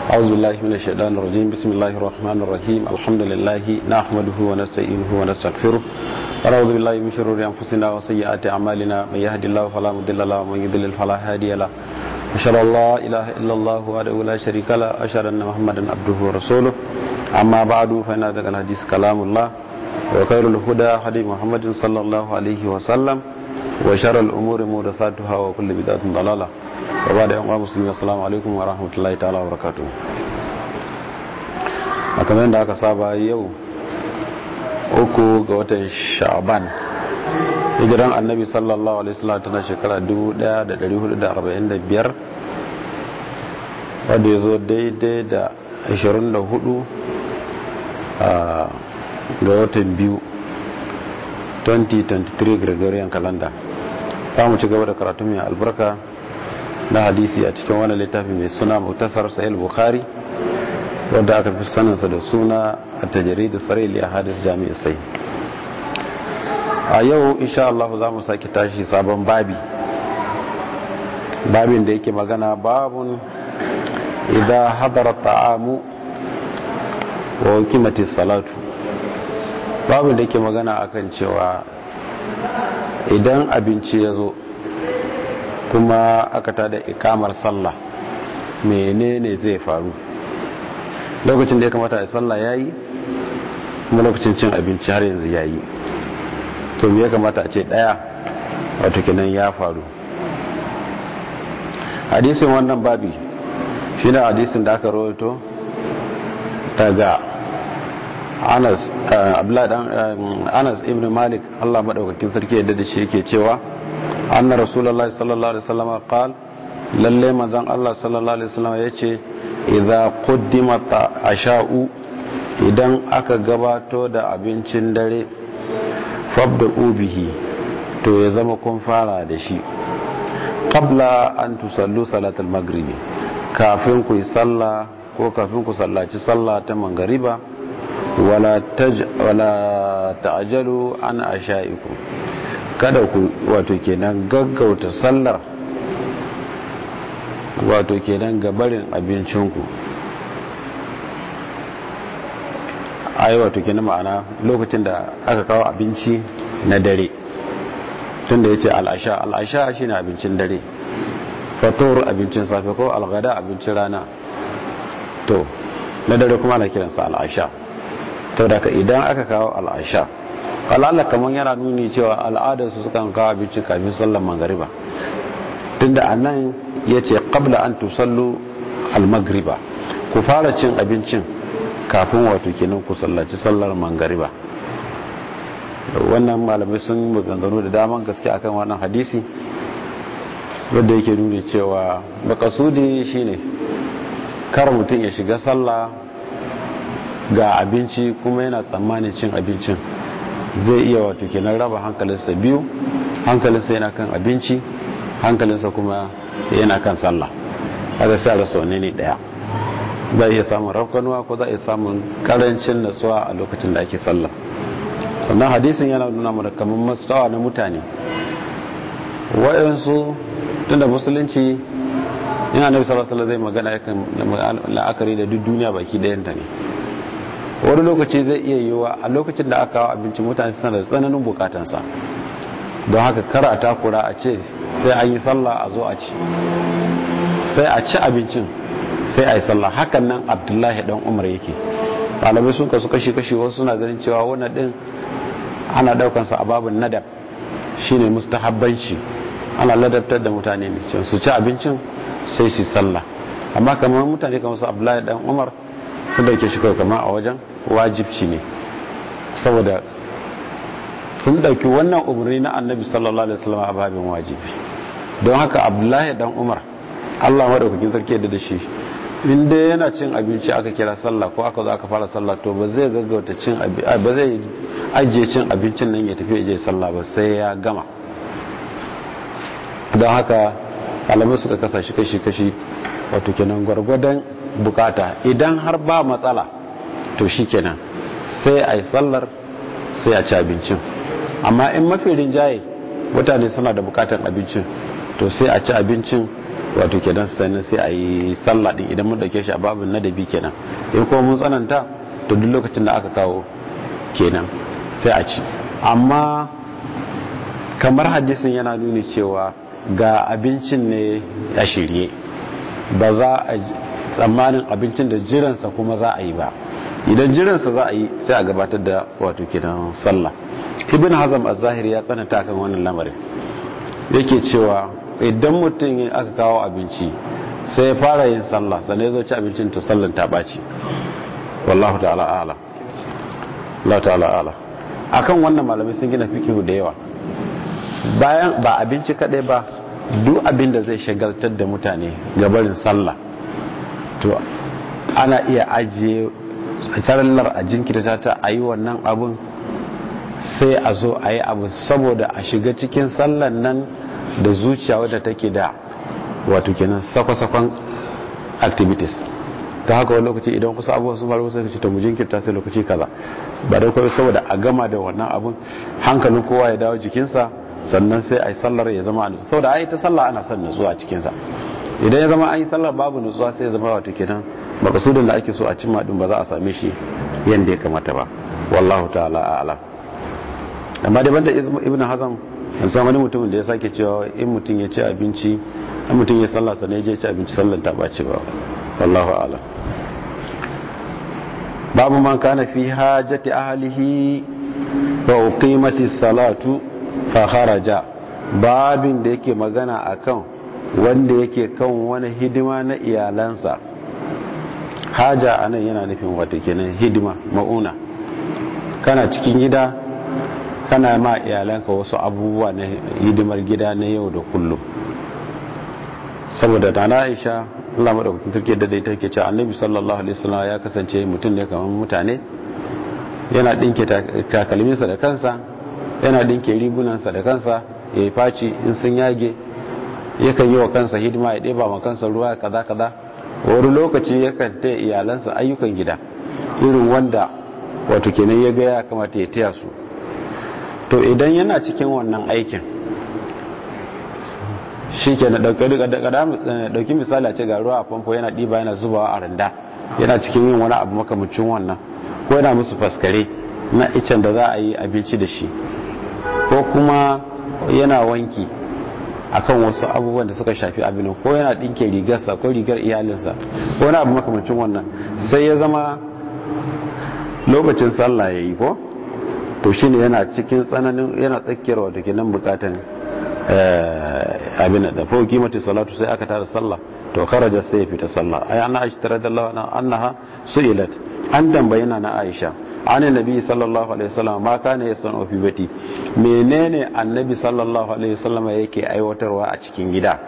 أعوذ بالله من الشيطان الرجيم بسم الله الرحمن الرحيم الحمد لله نحمده ونستعينه ونستغفره ونعوذ بالله من شرور أنفسنا وسيئات أعمالنا من يهد الله فلا مضل له ومن يضلل فلا هادي له أشهد أن لا إله إلا الله وحده لا شريك له أشهد أن محمدا عبده ورسوله أما بعد فإن هذا الحديث كلام الله وخير الهدى هدي محمد صلى الله عليه وسلم وشر الأمور محدثاتها وكل بدعة ضلالة وبعد يوم مسلمين السلام عليكم ورحمة الله تعالى وبركاته kamar yadda aka saba yau uku ga watan sha'ban hijiran annabi sallallahu alaihi wasallam tana shekara 1445 wadda ya zo daidai da 24 ga watan biyu 2023 gregorian calendar za mu ci gaba da karatu mai albarka na hadisi a cikin wani littafi mai suna muktasar sahih bukhari wadda aka fi saninsa da suna a tajari da tsarili a hadis jami'i sai a yau insha Allah za mu sake tashi sabon babi babin da yake magana babun idan hadara ta'amu wa kimati salatu babin da yake magana akan cewa idan abinci ya zo kuma aka tada ikamar sallah menene zai faru lokacin da ya kamata a sallah yayi kuma lokacin cin abinci har yanzu yayi to me ya kamata a ce daya wato kenan ya faru hadisin wannan babi shi ne hadisin da aka rawaito daga Anas Anas ibn Malik Allah madaukakin sarki yadda da shi yake cewa anna rasulullahi sallallahu alaihi wasallam qala lalle manzon Allah sallallahu alaihi wasallam yace idza quddima asha'u idan aka gabato da abincin dare fabda ubihi to ya zama kun fara da shi qabla an tusallu salatul maghribi kafin ku yi sallah ko kafin ku sallaci sallah ta mangariba wala taj wala ta'jalu an asha'ikum kada ku wato kenan gaggauta sallar wato kenan gabarin abincinku ai wato kenan ma'ana lokacin da aka kawo abinci na dare tunda yace al'asha al'asha shine abincin dare fatur abincin safe ko algada abincin rana to na dare kuma ana kiransa al'asha to daga idan aka kawo al'asha al'ala kamar yana nuni cewa al'adarsu sukan kawo abinci kafin sallar magariba tunda anan yace qabla an tusallu al-maghriba ku fara cin abincin kafin wato kenan ku sallaci sallar magariba wannan malamai sun maganganu da daman gaske akan wannan hadisi wanda yake nuni cewa makasudi shine kar mutum ya shiga sallah ga abinci kuma yana tsammanin cin abincin zai iya wato kenan raba hankalinsa biyu hankalinsa yana kan abinci hankalinsa kuma yana kan sallah haka sai rasa wanne ne daya za a iya samun rafkanuwa ko za a iya samun karancin natsuwa a lokacin da ake sallah sannan hadisin yana nuna mana kamar mastawa na mutane waɗansu tun da musulunci yana nabi salasala zai magana yakan la'akari da duk duniya baki ɗayanta ne wani lokaci zai iya yiwuwa a lokacin da aka kawo abinci mutane suna da tsananin bukatansa don haka kara takura a ce sai an yi sallah a zo a ci sai a ci abincin sai a yi sallah hakan nan abdullahi dan umar yake ɗalibai sun kasu kashi-kashi wasu suna ganin cewa wannan ɗin ana ɗaukansa a babin nadab shine mustahabbanci ana ladabtar da mutane ne su ci abincin sai su sallah amma kamar mutane kamar su abdullahi dan umar sun dauke shi kawai kamar a wajen wajibci ne saboda sun dauki wannan umarni na annabi sallallahu alaihi wasallam a babin wajibi don haka abdullahi dan umar Allah madaukakin sarki da da shi in dai yana cin abinci aka kira sallah ko aka zo aka fara sallah to ba zai gaggauta cin ba zai ajiye cin abincin nan ya tafi ya je sallah ba sai ya gama don haka alamai suka kasa shi kashi kashi wato kenan gwargwadon bukata idan har ba matsala to shi kenan sai a yi sallar sai a ci abincin amma in mafi rinjaye mutane suna da bukatan abincin to sai a ci abincin wato kenan sannan sai a yi sallah din idan mun dauke shi a babin nadabi kenan in kuma mun tsananta to duk lokacin da aka kawo kenan sai a ci amma kamar hadisin yana nuni cewa ga abincin ne a shirye ba za a tsammanin abincin da jiransa kuma za a yi ba idan jiransa za a yi sai a gabatar da wato kenan sallah ibn hazam az-zahiri ya tsananta kan wannan lamarin yake cewa idan mutum aka kawo abinci sai ya fara yin sallah sannan ya zo ci abincin to sallan ta ɓaci wallahu ta'ala ala Allah ta'ala ala akan wannan malamai sun gina fikihu da yawa bayan ba abinci kadai ba duk abin da zai shagaltar da mutane gabarin sallah to ana iya ajiye tarallar a jinkirta ta a yi wannan abun sai a zo a yi abu saboda a shiga cikin sallan nan da zuciya wadda take da wato kenan sakwa-sakwan activities ta haka wani lokaci idan kusa abubuwa sun faru sai ce to mu jinkirta sai lokaci kaza ba da kawai saboda a gama da wannan abun hankalin kowa ya dawo jikinsa sannan sai a yi sallar ya zama a nutsu saboda a yi ta sallah ana son nutsuwa a cikinsa idan ya zama an yi sallar babu nutsuwa sai ya zama wato kenan makasudin da ake so a cimma din ba za a same shi yadda ya kamata ba wallahu ta'ala a'lam amma dai banda ibn hazam an san wani mutumin da ya sake cewa in mutum ya ci abinci in mutum ya sallah sannan ya je ci abinci sallan ta ɓaci ba wallahu a'lam babu man kana fi hajati ahlihi wa uqimati salatu fa kharaja babin da yake magana akan wanda yake kan wani hidima na iyalansa haja anan yana nufin wato kenan hidima mauna kana cikin gida kana ma iyalanka wasu abubuwa na hidimar gida na yau da kullum saboda da na aisha Allah madaukakin sarki da dai take cewa annabi sallallahu alaihi wasallam ya kasance mutum ne kamar mutane yana dinke takalminsa da kansa yana dinke rigunansa da kansa ya yi faci in sun yage yakan yi wa kansa hidima ya ɗeba ma kansa ruwa kaza kaza wani lokaci yakan taya iyalansa ayyukan gida irin wanda wato kenan ya ga ya kamata ya taya su to idan yana cikin wannan aikin shi ke na ɗauki misali a ce ga ruwa a famfo yana ɗiba yana zubawa a randa yana cikin yin wani abu makamacin wannan ko yana musu faskare na icen da za a yi abinci da shi ko kuma yana wanki akan wasu abubuwan da suka shafi abinin ko yana ɗinke rigarsa ko rigar iyalinsa ko wani abu makamacin wannan sai ya zama lokacin sallah ya yi ko to shi ne yana cikin tsananin yana tsakiyar wata ke nan bukatan abin da fa kimati salatu sai aka tara sallah to kharaja sai ya fita sallah ai ana aisha radiyallahu anha annaha su'ilat an tambayina na aisha an nabi sallallahu alaihi wasallam ma kana yasan fi bati menene annabi sallallahu alaihi wasallam yake aiwatarwa a cikin gida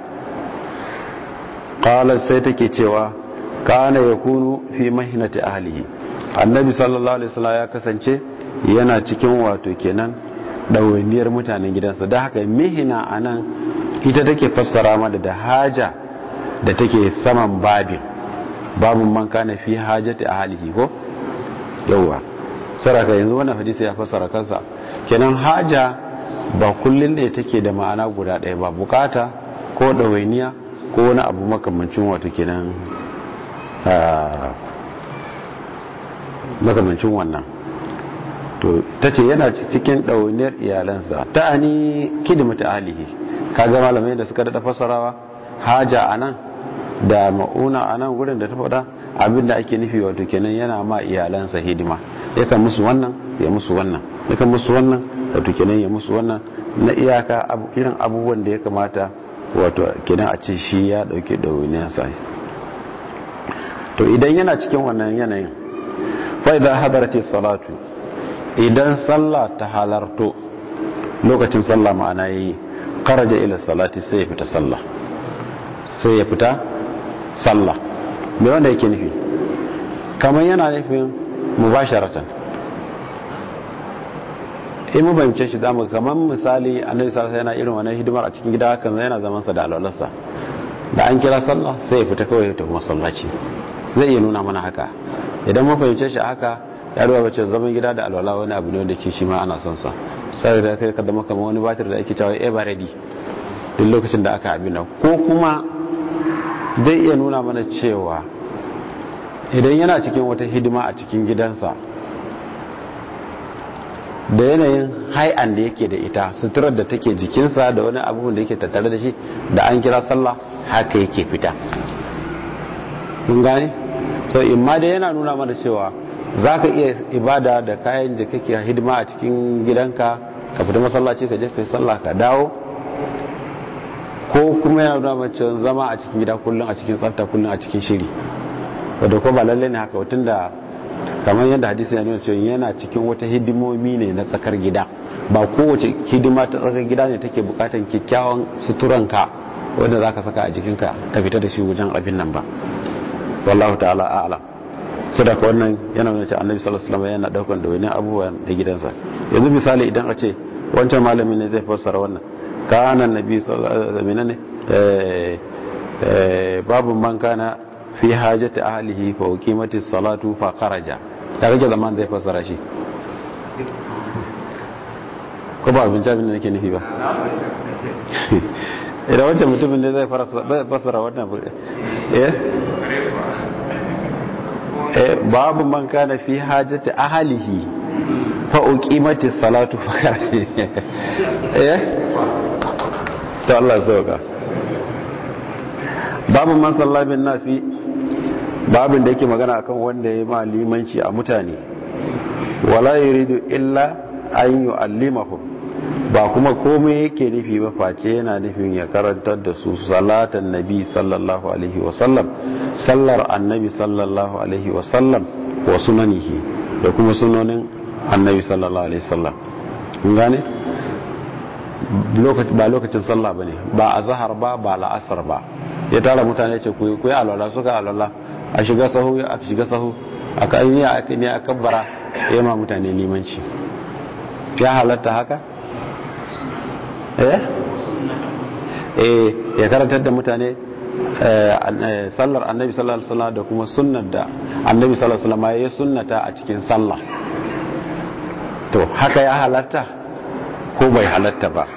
qala sai take cewa kana yakunu fi mahinati ahlihi annabi sallallahu alaihi wasallam ya kasance yana cikin wato kenan ɗawainiyar mutanen gidansa da haka mihina a nan ita take fassara mada da haja da take saman babin babin man kana fi hajati a halihi ko yauwa saraka yanzu wannan hadisi ya fassara kansa kenan haja ba kullum ne take da ma'ana guda ɗaya ba bukata ko ɗawainiya ko wani abu makamancin wato kenan makamancin wannan to ta ce yana cikin ɗauniyar iyalansa ta ani kidimata alihi kaga malamai da suka daɗa fasarawa haja a nan da ma'una a nan wurin da ta faɗa abinda ake nufi wato kenan yana ma iyalansa hidima yakan musu wannan ya musu wannan yakan musu wannan wato kenan ya musu wannan na iyaka irin abubuwan da ya kamata wato kenan a ce shi ya ɗauki ɗauniyarsa to idan yana cikin wannan yanayin fa idan hadarati salatu idan sallah ta halarto lokacin sallah ma'ana yayi kharaja ila salati sai ya fita sallah sai ya fita sallah me wanda yake nufi kamar yana nufin mubasharatan in mu bayyance shi zamu kamar misali annabi sallallahu yana irin wannan hidimar a cikin gida kan yana zaman sa da alwalarsa da an kira sallah sai ya fita kawai ya tafi masallaci zai iya nuna mana haka idan mun fahimce shi haka ya ruwa bace zaman gida da alwala wani abu ne wanda ke shi ma ana son sa sai da kai ka zama kamar wani batir da ake cewa ever ready duk lokacin da aka abin ko kuma zai iya nuna mana cewa idan yana cikin wata hidima a cikin gidansa da yanayin hai'an da yake da ita suturar da take jikinsa da wani abubuwan da yake tattare da shi da an kira sallah haka yake fita kun gane so imma da yana nuna mana cewa za ka iya ibada da kayan da kake hidima a cikin gidanka ka fita masallaci ka je kai sallah ka dawo ko kuma yana nuna mana cewa zama a cikin gida kullum a cikin tsafta kullum a cikin shiri wadda ko ba lalle ne haka wutun da kamar yadda hadisi ya nuna cewa yana cikin wata hidimomi ne na tsakar gida ba kowace hidima ta tsakar gida ne take bukatan kyakkyawan suturanka wanda za ka saka a jikinka ka fita da shi wajen abin nan ba wallahu ta'ala a'lam sadaka wannan yana nuna cewa annabi sallallahu alaihi wasallam yana daukan da wani abubuwa na gidansa yanzu misali idan a ce wancan malamin ne zai fassara wannan kana annabi sallallahu alaihi wasallam ne eh babu man kana fi hajati ahlihi fa uqimati salatu fa kharaja ya rage zaman zai fassara shi ko ba abin jami'in da nake nufi ba idan wancan mutumin ne zai fassara wannan eh babu man kana fi hajati ahlihi fa uqimati salatu fa kharaja eh to Allah sauka babu man salla bin nasi babin da yake magana akan wanda ya ma limanci a mutane wala yuridu illa an yu'allimahum ba kuma komai yake nufi ba face yana nufin ya karantar da su salatan nabi sallallahu alaihi wasallam sallar annabi sallallahu alaihi wasallam wa sunanihi da kuma sunonin annabi sallallahu alaihi wasallam kun gane ba lokacin sallah bane ba a zahar ba ba la'asar ba ya tara mutane ce ku yi alwala suka alwala a shiga sahu a shiga sahu a kan yi a ne a kabbara ya ma mutane limanci ya halatta haka eh eh ya karantar da mutane sallar annabi sallallahu alaihi wasallam da kuma sunnar da annabi sallallahu alaihi wasallam ya sunnata a cikin sallah to haka ya halatta ko bai halatta ba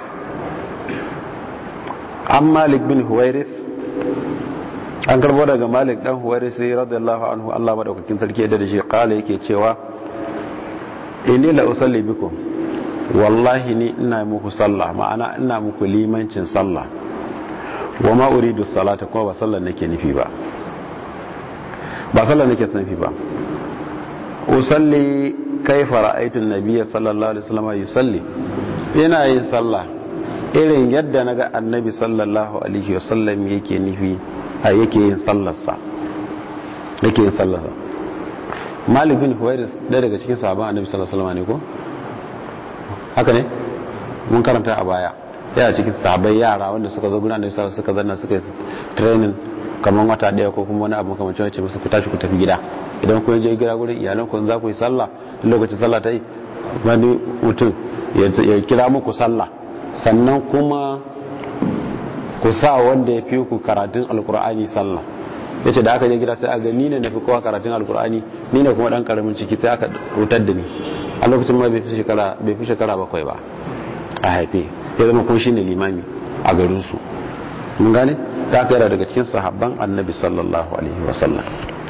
an malik bin huwairith an karbo daga malik dan huwairith radiyallahu anhu Allah madaukakin sarki da shi kala yake cewa inni la usalli bikum wallahi ni ina muku sallah ma'ana ina muku limancin sallah wa ma uridu salata kuma ba sallar nake nufi ba ba sallar nake nufi ba usalli kaifa ra'aytu an-nabiy sallallahu alaihi wasallam yusalli ina yin sallah irin yadda naga annabi sallallahu alaihi wasallam yake nufi a yake yin sallarsa yake yin sallarsa malik bin huwairis ɗaya daga cikin sahabban annabi sallallahu alaihi wasallam ne ko haka ne mun karanta a baya yana cikin sahabbai yara wanda suka zo gudanar da suka zanna suka yi training kamar wata daya ko kuma wani abu kamar cewa musu ku tashi ku tafi gida idan kun je gida gurin iyalan ku za ku yi sallah lokacin sallah ta yi wani mutum ya kira muku sallah sannan kuma ku sa wanda ya fi ku karatun alkur'ani sallah ya ce da aka je gida sai a ga ni ne na fi kowa karatun alkur'ani ni ne kuma dan karamin ciki sai aka wutar da ni a lokacin ma bai fi shekara bakwai ba a haife ya zama kun shine limami a garinsu mun gane da aka yara daga cikin sahabban annabi sallallahu alaihi wasallam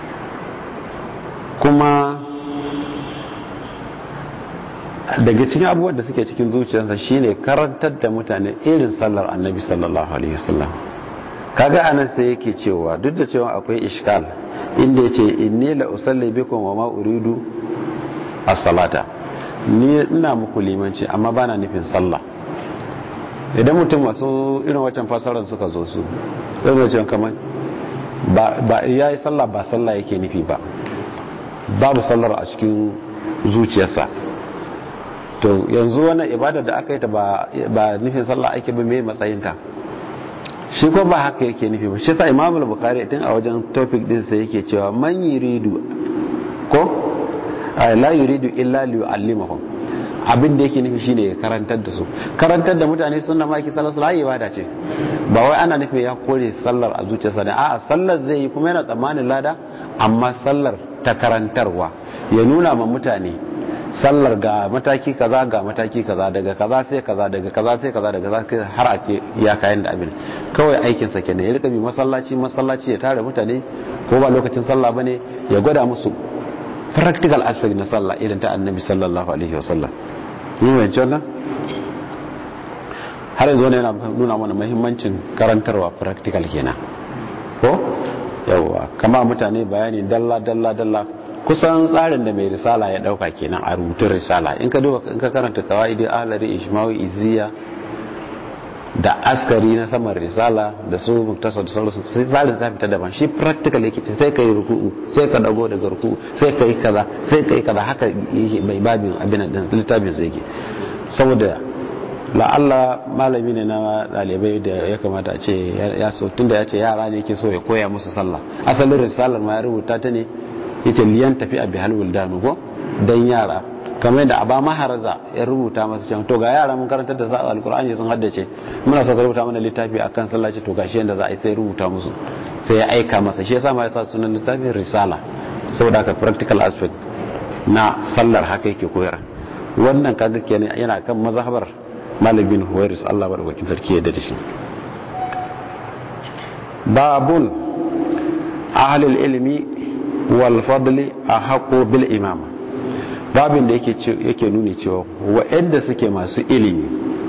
kuma daga cikin abubuwan da suke cikin zuciyarsa shine karantar da mutane irin sallar annabi sallallahu alaihi wasallam kaga anan sai yake cewa duk da cewa akwai ishkal inda yace inni la usalli bikum wa ma uridu as-salata ni ina muku limanci amma bana nufin sallah idan mutum masu irin wancan fasarar suka zo su zai da cewa kamar ba ya yi sallah ba sallah yake nufi ba babu sallar a cikin zuciyarsa to yanzu wani ibada da aka yi ta ba nufin sallah ake ba mai matsayinta shi ko ba haka yake nufi ba shi sa imamul bukari tun a wajen topic din sai yake cewa man yuridu ko la yuridu illa li yu'allimahum abin da yake nufi shine ya karantar da su karantar da mutane sunna maki sallar sulai ibada ce ba wai ana nufin ya kore sallar a zuciyarsa ne a'a sallar zai yi kuma yana tsammanin lada amma sallar ta karantarwa ya nuna ma mutane sallar ga mataki kaza ga mataki kaza daga kaza sai kaza daga kaza sai kaza daga kaza sai har a ce ya kayan da abin kawai aikin sa kenan ya rika bi masallaci masallaci ya tare mutane ko ba lokacin sallah bane ya gwada musu practical aspect na sallah irin ta annabi sallallahu alaihi wasallam mun wance wannan har yanzu ne yana nuna mana muhimmancin karantarwa practical kenan ko yawa kama mutane bayani dalla dalla dalla kusan tsarin da mai risala ya dauka kenan a rubutun risala in ka duba in ka karanta kawaidi ahlari ishmawi iziya da askari na saman risala da su muktasa da sauransu sai tsarin ta fita daban shi practical yake sai ka yi ruku'u sai ka dago daga ruku'u sai ka yi kaza sai ka yi kaza haka mai babin abin da littafin sai yake saboda la'alla malami ne na dalibai da ya kamata a ce ya so tunda ya ce yara ne yake so ya koya musu sallah asalin risalar ma ya rubuta ta ne yace liyan tafi a bihal wildanu ko dan yara kamar yadda aba maharaza ya rubuta masa cewa to ga yara mun karantar da sa alqur'ani sun haddace muna so ka rubuta mana littafi akan sallah ce to gashi yanda za a yi sai rubuta musu sai ya aika masa shi yasa ma ya sa sunan littafin risala saboda haka practical aspect na sallar haka yake koyar wannan kaga kenan yana kan mazhabar Malik bin Huwairis Allah madaukakin sarki ya da shi babun ahlul ilmi wal fadli ahaqu bil imama babin da yake yake nuni cewa waɗanda suke masu ilimi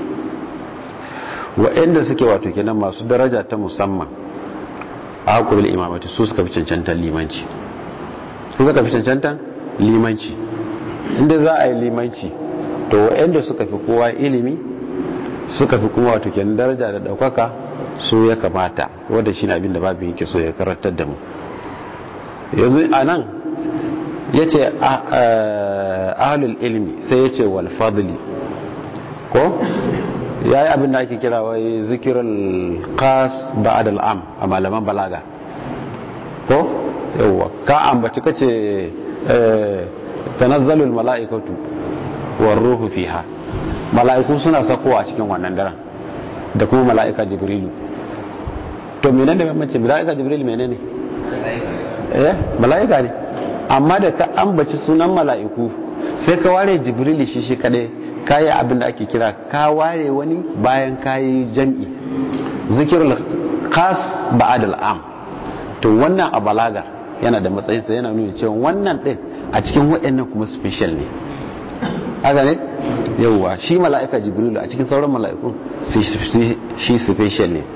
waɗanda suke wato kenan masu daraja ta musamman ahaqu bil imamati su suka fi cancantar limanci su suka fi cancantar limanci inda za a yi limanci to waɗanda suka fi kowa ilimi suka fi kuma wato kenan daraja da ɗaukaka su ya kamata wanda shi abin da babin yake so ya karantar da mu yanzu a nan ya ce ahalul ilmi sai ya ce wal fadli ko ya yi abin da ake kira wai zikirar kas ba'ad al'am a malaman balaga ko yawwa ka ambaci kace tanazzalul mala'ikatu war ruhu fiha mala'iku suna sakowa a cikin wannan daren da kuma mala'ika jibrilu to menene da bambanci mala'ika jibrilu menene eh mala'ika ne amma da ka ambaci sunan mala'iku sai ka ware jibrilu shi shi kadai kayi abin da ake kira ka ware wani bayan kayi jam'i zikirul khas ba'ad al'am to wannan a balaga yana da matsayinsa yana nuna cewa wannan din a cikin waɗannan kuma special ne haka ne yauwa shi mala'ika jibrilu a cikin sauran mala'ikun shi special ne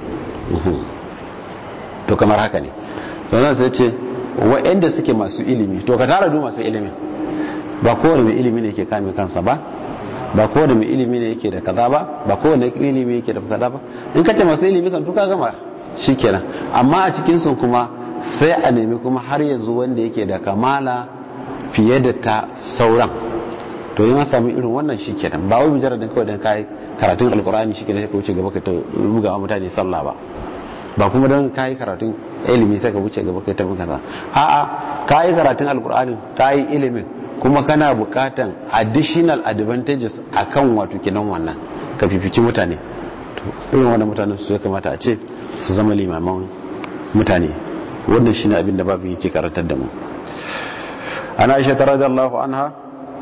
to kamar haka ne don sai ce wa'anda suke masu ilimi to ka tara du masu ilimi ba kowane mai ilimi ne ke kame kansa ba ba kowane mai ilimi ne yake da kaza ba ba kowane ilimi yake da kaza ba in ka ce masu ilimi kan tuka gama shikenan amma a cikin sun kuma sai a nemi kuma har yanzu wanda yake da kamala fiye da ta sauran to yi samu irin wannan shi kenan ba wai mujarradin kawai dan kai karatun alkur'ani shi kenan sai ka wuce gaba ka ta buga mutane sallah ba ba kuma dan kai karatun ilimi sai ka wuce gaba ka ta buga sa a'a kai karatun alkur'ani kai ilimin kuma kana bukatan additional advantages akan wato kenan wannan ka fifici mutane to irin wannan mutanen su ya kamata a ce su zama limaman mutane wannan shine abin da babu yake karantar da mu ana aisha radiyallahu anha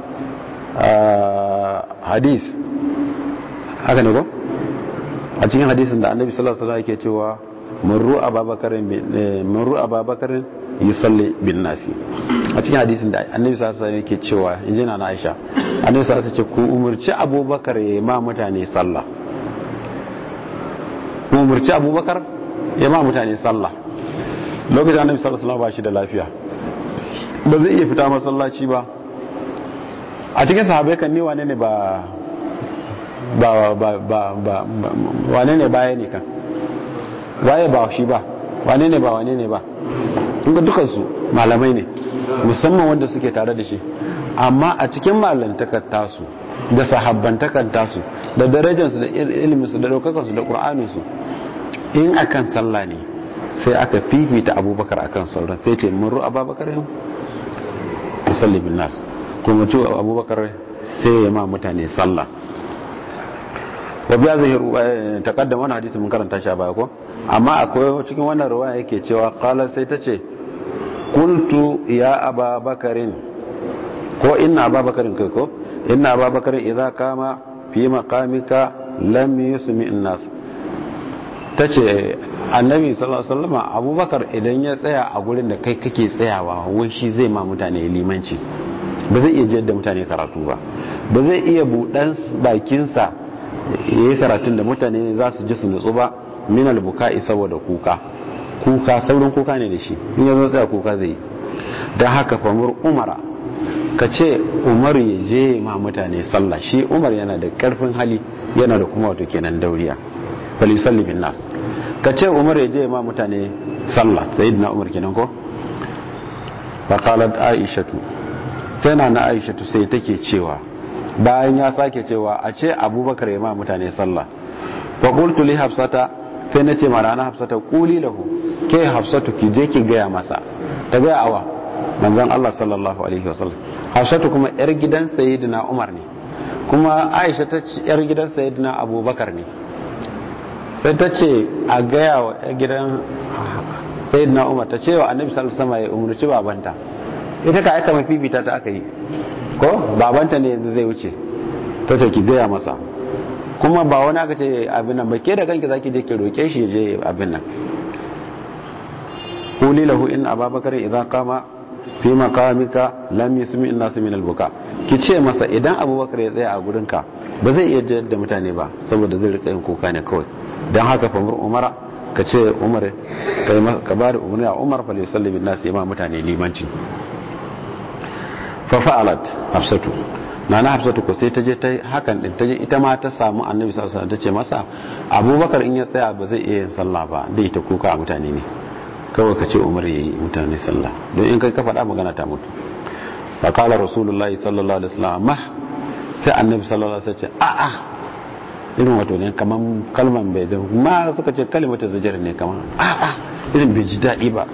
hadis haka ne ko a cikin hadisin da annabi sallallahu alaihi wasallam yake cewa murru ababakarin murru ababakarin yusalli bin nasi a cikin hadisin da annabi sallallahu alaihi wasallam yake cewa inji na Aisha annabi sallallahu alaihi wasallam ce ku umurci abubakar ya ma mutane sallah ku umurci abubakar ya ma mutane sallah lokacin annabi sallallahu alaihi wasallam ba shi da lafiya ba zai iya fita masallaci ba a cikin sahabai kan ni wane ne ba ba ba ba ba wane ne baya ne kan waye ba shi ba wane ne ba wane ne ba inda dukansu malamai ne musamman wanda suke tare da shi amma a cikin malantakar tasu da sahabbantakar tasu da darajarsu da iliminsu da daukakarsu da ƙur'aninsu in akan sallah ne sai aka fifita abubakar akan sauran sai ce murru abubakar yau musalli bin nas kuma ci abubakar sai ya ma mutane sallah wa biya zai takaddama wani hadisi mun karanta shi a baya ko amma akwai cikin wannan ruwa yake cewa kala sai ta ce kultu ya ababakarin ko inna ababakarin kai ko inna ababakar idza kama fi maqamika lam yusmi an-nas tace annabi sallallahu alaihi wasallam abubakar idan ya tsaya a gurin da kai kake tsayawa wai shi zai ma mutane limanci ba zai iya jiyar da mutane karatu ba ba zai iya buɗan bakinsa ya yi karatun da mutane za su ji su nutsu ba minal buka'i saboda kuka kuka saurin kuka ne da shi in ya zo tsaya kuka zai yi don haka famur umara ka ce umar ya je ma mutane sallah shi umar yana da karfin hali yana da kuma wato kenan dauriya falisalli bin nas ka ce umar ya je ma mutane sallah sayyidina umar kenan ko faqalat aishatu sai na na aishatu sai take cewa bayan ya sake cewa a ce abubakar ya ma mutane sallah fa qultu li hafsata sai na ce mara na hafsata quli lahu ke hafsatu ki je ki gaya masa ta gaya awa manzon Allah sallallahu alaihi wasallam hafsatu kuma yar gidan sayyidina umar ne kuma aisha ta ce yar gidan sayyidina abubakar ne sai ta ce a gaya wa yar gidan sayyidina umar ta ce wa annabi sallallahu alaihi wasallam ya umurci babanta ita ka aika mafifita ta aka yi ko babanta ne yanzu zai wuce ta ce ki gaya masa kuma ba wani aka ce abin nan ba ke da kanki zaki je ki roke shi je abin nan quli lahu in ababakar idza qama fi maqamika lam yusmi an-nas min al-buka ki ce masa idan abubakar ya tsaya a gurin ka ba zai iya jiyar da mutane ba saboda zai rika yin kuka ne kawai dan haka fa umara ka ce umar ka ba da umarni a umar fa yusalli bin nas ma mutane limanci fa fa'alat hafsatu nana hafsatu ko sai ta je ta hakan din ta je ita ma ta samu annabi sallallahu alaihi wasallam ta ce masa abubakar in ya tsaya ba zai iya yin sallah ba dai ta kuka a mutane ne kawai ka ce umar yayi mutane sallah don in kai ka faɗa magana ta mutu fa qala rasulullahi sallallahu alaihi wasallam ma sai annabi sallallahu alaihi wasallam ce a a irin wato ne kaman kalman bai da ma suka ce kalimatu zajar ne kaman a a irin bai ji daɗi ba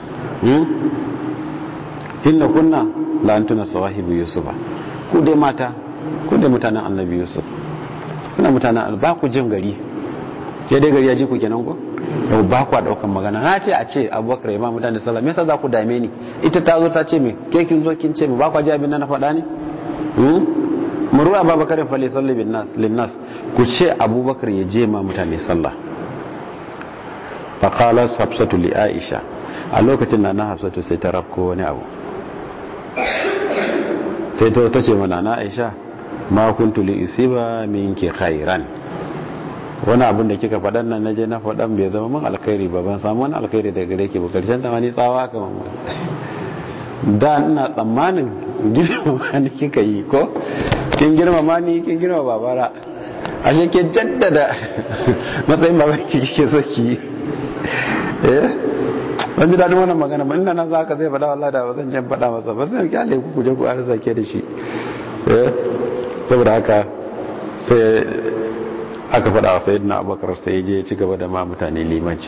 inna kunna la antuna sawahibu yusufa ku dai mata ku dai mutanen annabi yusuf kuna mutanen ba ku jin gari ya dai gari ya ji ku kenan ko yau ba ku daukan magana na ce a ce abubakar ya ma mutane sallah me yasa za ku dame ni ita ta zo ta ce me ke kin zo kin ce me ba ku ji abin nan na faɗa ne muru abubakar fa li salli bin nas lin nas ku ce abubakar ya je ma mutane sallah fa qalat hafsatu li aisha a lokacin na na hafsatu sai ta rafko wani abu sai ta ta ce mana na aisha ma kuntu li usiba minki khairan wani abin da kika faɗan nan naje na faɗan bai zama min alkhairi ba ban samu wani alkhairi daga gare ki ba karshen ta wani tsawa ka da ina tsammanin girmama ni kika yi ko kin girmama ni kin girmama babara ashe ke jaddada matsayin baban ki kike so ki eh ban ji daɗin wannan magana ba ina nan za ka zai faɗa wallah da ba zan jan faɗa masa ba zan kyale ku kuje ku arza ke da shi saboda haka sai aka faɗa wa sayyidina abubakar sai je ci gaba da ma mutane limanci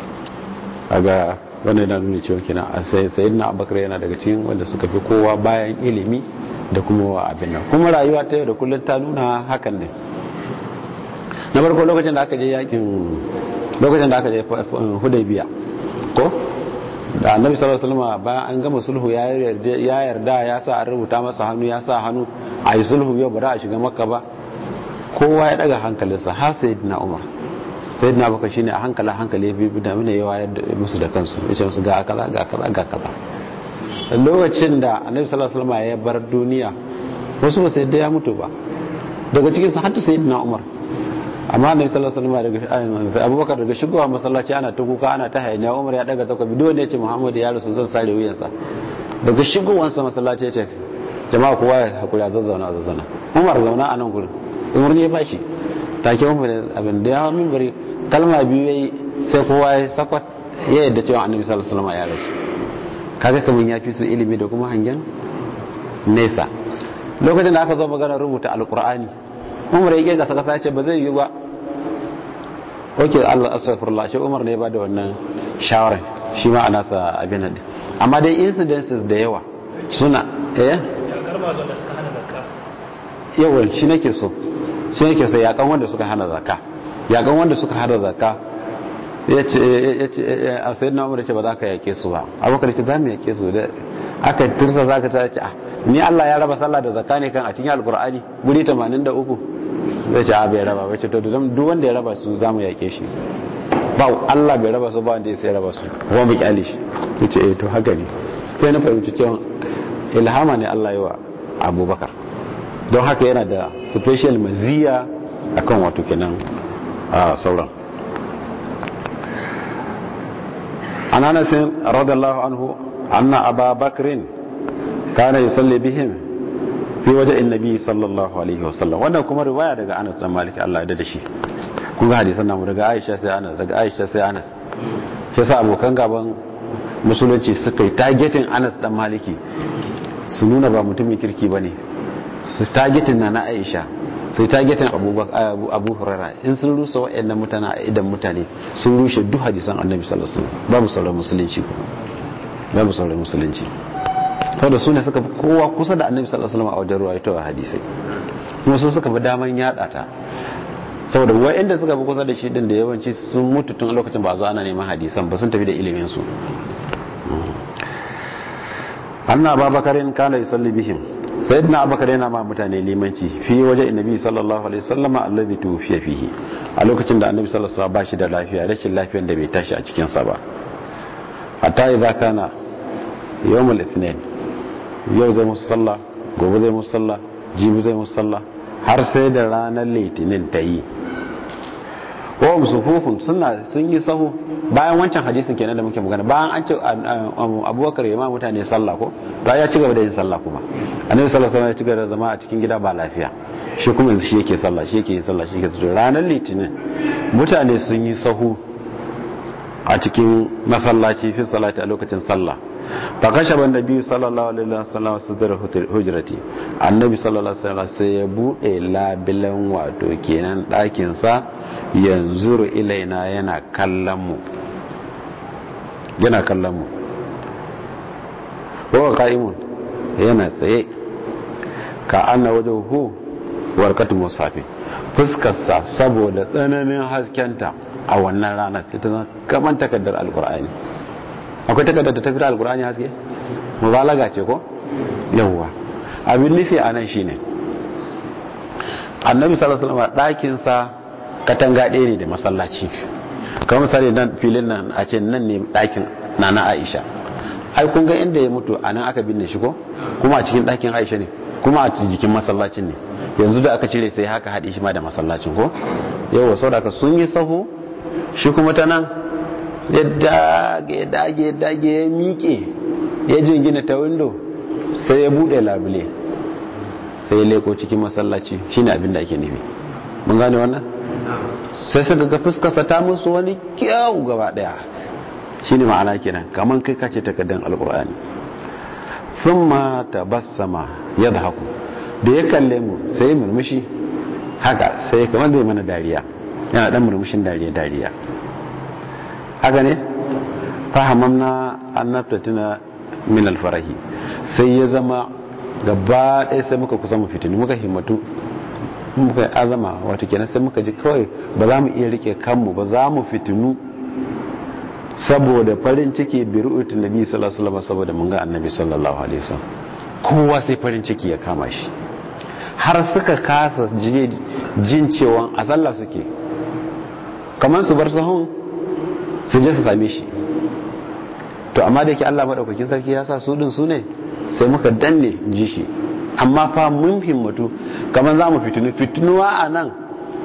aga wannan yana nuna cewa kenan a sai sayyidina abubakar yana daga cikin wanda suka fi kowa bayan ilimi da kuma wa abin nan kuma rayuwa ta yau da kullum ta nuna hakan ne na farko lokacin da aka je yakin lokacin da aka je hudaybiya ko da annabi sallallahu alaihi wasallam bayan an gama sulhu ya yarda ya sa an rubuta masa hannu ya sa hannu a yi sulhu yau ba za a shiga makka ba kowa ya daga hankalinsa har sayyidina umar sayyidina baka shine a hankala hankali ya bi da mana yawa ya musu da kansu ya ce musu ga kaza ga kaza ga kaza lokacin da annabi sallallahu alaihi wasallam ya bar duniya wasu ba sai ya mutu ba daga cikin su hatta sayyidina umar amma annabi sallallahu alaihi wasallam daga abubakar daga shigowa masallaci ana ta kuka ana ta hayaniya umar ya daga takobi dole ne ce muhammadu ya rasu zan sare wuyansa daga shigowansa masallaci ya ce jama'a kowa ya hakuri a zazzauna a zazzauna umar zauna a nan gurin umar ne ya bashi take umar abin da ya hau mimbari kalma biyu yayi sai kowa ya sakwat ya yadda cewa annabi sallallahu alaihi wasallam ya rasu kaga kaman ya fi su ilimi da kuma hangen nesa lokacin da aka zo magana rubuta alqur'ani umar ya gasa kasa ce ba zai yi ba oke Allah astaghfirullah shi umar ne ba da wannan shawara shi ma ana sa abin nan amma dai incidences da yawa suna eh yawan shi nake so shi nake so yakan wanda suka hana zakka yakan wanda suka hana zakka yace yace a sayyidina umar ce ba za ka yake su ba abubakar ce za mu yake su da aka tursa zaka ta ce ni Allah ya raba sallah da zakka ne kan a cikin alkur'ani guri 83 zai ce a bai raba bai ce to duk wanda ya raba su zamu yake shi ba Allah bai raba su ba wanda ya sai raba su kuma mu kyale shi yace eh to haka ne sai na fahimci cewa ilhama ne Allah ya wa Abubakar don haka yana da special maziya akan wato kenan a sauran an anas radiyallahu anhu anna aba bakrin kana yusalli bihim fi waje annabi sallallahu alaihi wasallam wannan kuma riwaya daga Anas dan Malik Allah ya da shi kun ga hadisan namu daga Aisha sai Anas daga Aisha sai Anas sai sa abokan gaban musulunci suka yi targeting Anas dan Maliki su nuna ba mutumin kirki bane su targeting na na Aisha sai targeting Abu Abu Hurairah in sun rusa wayannan mutane a idan mutane sun rushe duk hadisan Annabi sallallahu alaihi wasallam babu sauran musulunci babu sauran musulunci saboda su ne suka fi kowa kusa da annabi sallallahu alaihi wasallam a wajen ruwaitowa hadisai kuma su suka fi daman yada ta saboda wa'anda suka fi kusa da shi din da yawanci sun mutu tun lokacin ba zo ana neman hadisan ba sun tafi da ilimin su anna ababakarin kana yusalli bihim sayyidina abubakar yana ma mutane limanci fi waje annabi sallallahu alaihi wasallam alladhi tufiya fihi a lokacin da annabi sallallahu alaihi wasallam ba shi da lafiya rashin lafiyar da bai tashi a cikin sa ba hatta idza kana yawmul ithnain yau zai musu sallah gobe zai musu sallah jibi zai musu sallah har sai da ranar litinin ta yi wa musufufun suna sun yi sahu bayan wancan hadisin kenan da muke magana bayan an ce abubakar ya ma mutane sallah ko ba ya ci gaba da yin sallah kuma annabi sallallahu alaihi ya ci gaba da zama a cikin gida ba lafiya shi kuma yanzu shi yake sallah shi yake yin sallah shi yake zuwa ranar litinin mutane sun yi sahu a cikin masallaci fi salati a lokacin sallah fakashe ban nabi sallallahu alaihi wasallam su zara hujrati annabi sallallahu alaihi wasallam sai ya bude labilan wato kenan ɗakin sa yanzu ilaina yana kallon mu yana kallon mu wa qa'imun yana tsaye ka anna wajhuhu warqatu musafi fuskar sa saboda tsananin haskenta a wannan ranar sai ta zama kaman takaddar alqur'ani akwai takardar da ta fita alkur'ani haske mubalaga ce ko yawwa abin nufi a nan shine annabi sallallahu alaihi wasallam ɗakin sa katanga ɗaya ne da masallaci kamar misali nan filin nan a ce nan ne ɗakin nana Aisha ai kun ga inda ya mutu a nan aka binne shi ko kuma a cikin ɗakin Aisha ne kuma a jikin masallacin ne yanzu da aka cire sai haka haɗe shi ma da masallacin ko yawa saboda sun yi sahu shi kuma ta nan ya dage dage dage ya miƙe ya jingina ta windo sai ya buɗe labule sai ya leko cikin masallaci shine abin da ake nufi mun gane wannan sai suka ga fuskarsa ta musu wani kyau gaba daya shine ma'ana kenan kaman kai kace takaddan alqur'ani thumma tabassama yadhaku da ya kalle mu sai murmushi haka sai kamar da mana dariya yana dan murmushin dariya dariya haka ne fahamamna annabtatina min alfarahi sai ya zama gaba ɗaya sai muka kusa mu fitini muka himmatu muka azama wato kenan sai muka ji kawai ba za mu iya rike kanmu ba za mu fitinu saboda farin ciki bi ru'utin nabi sallallahu alaihi wasallam saboda mun ga annabi sallallahu alaihi wasallam kowa sai farin ciki ya kama shi har suka kasa jin cewa a sallah suke kamar su bar sahun su je su same shi to amma da yake Allah madaukakin sarki ya sa su din su ne sai muka danne ji shi amma fa mun himmatu kamar za mu fitinu fitinuwa a nan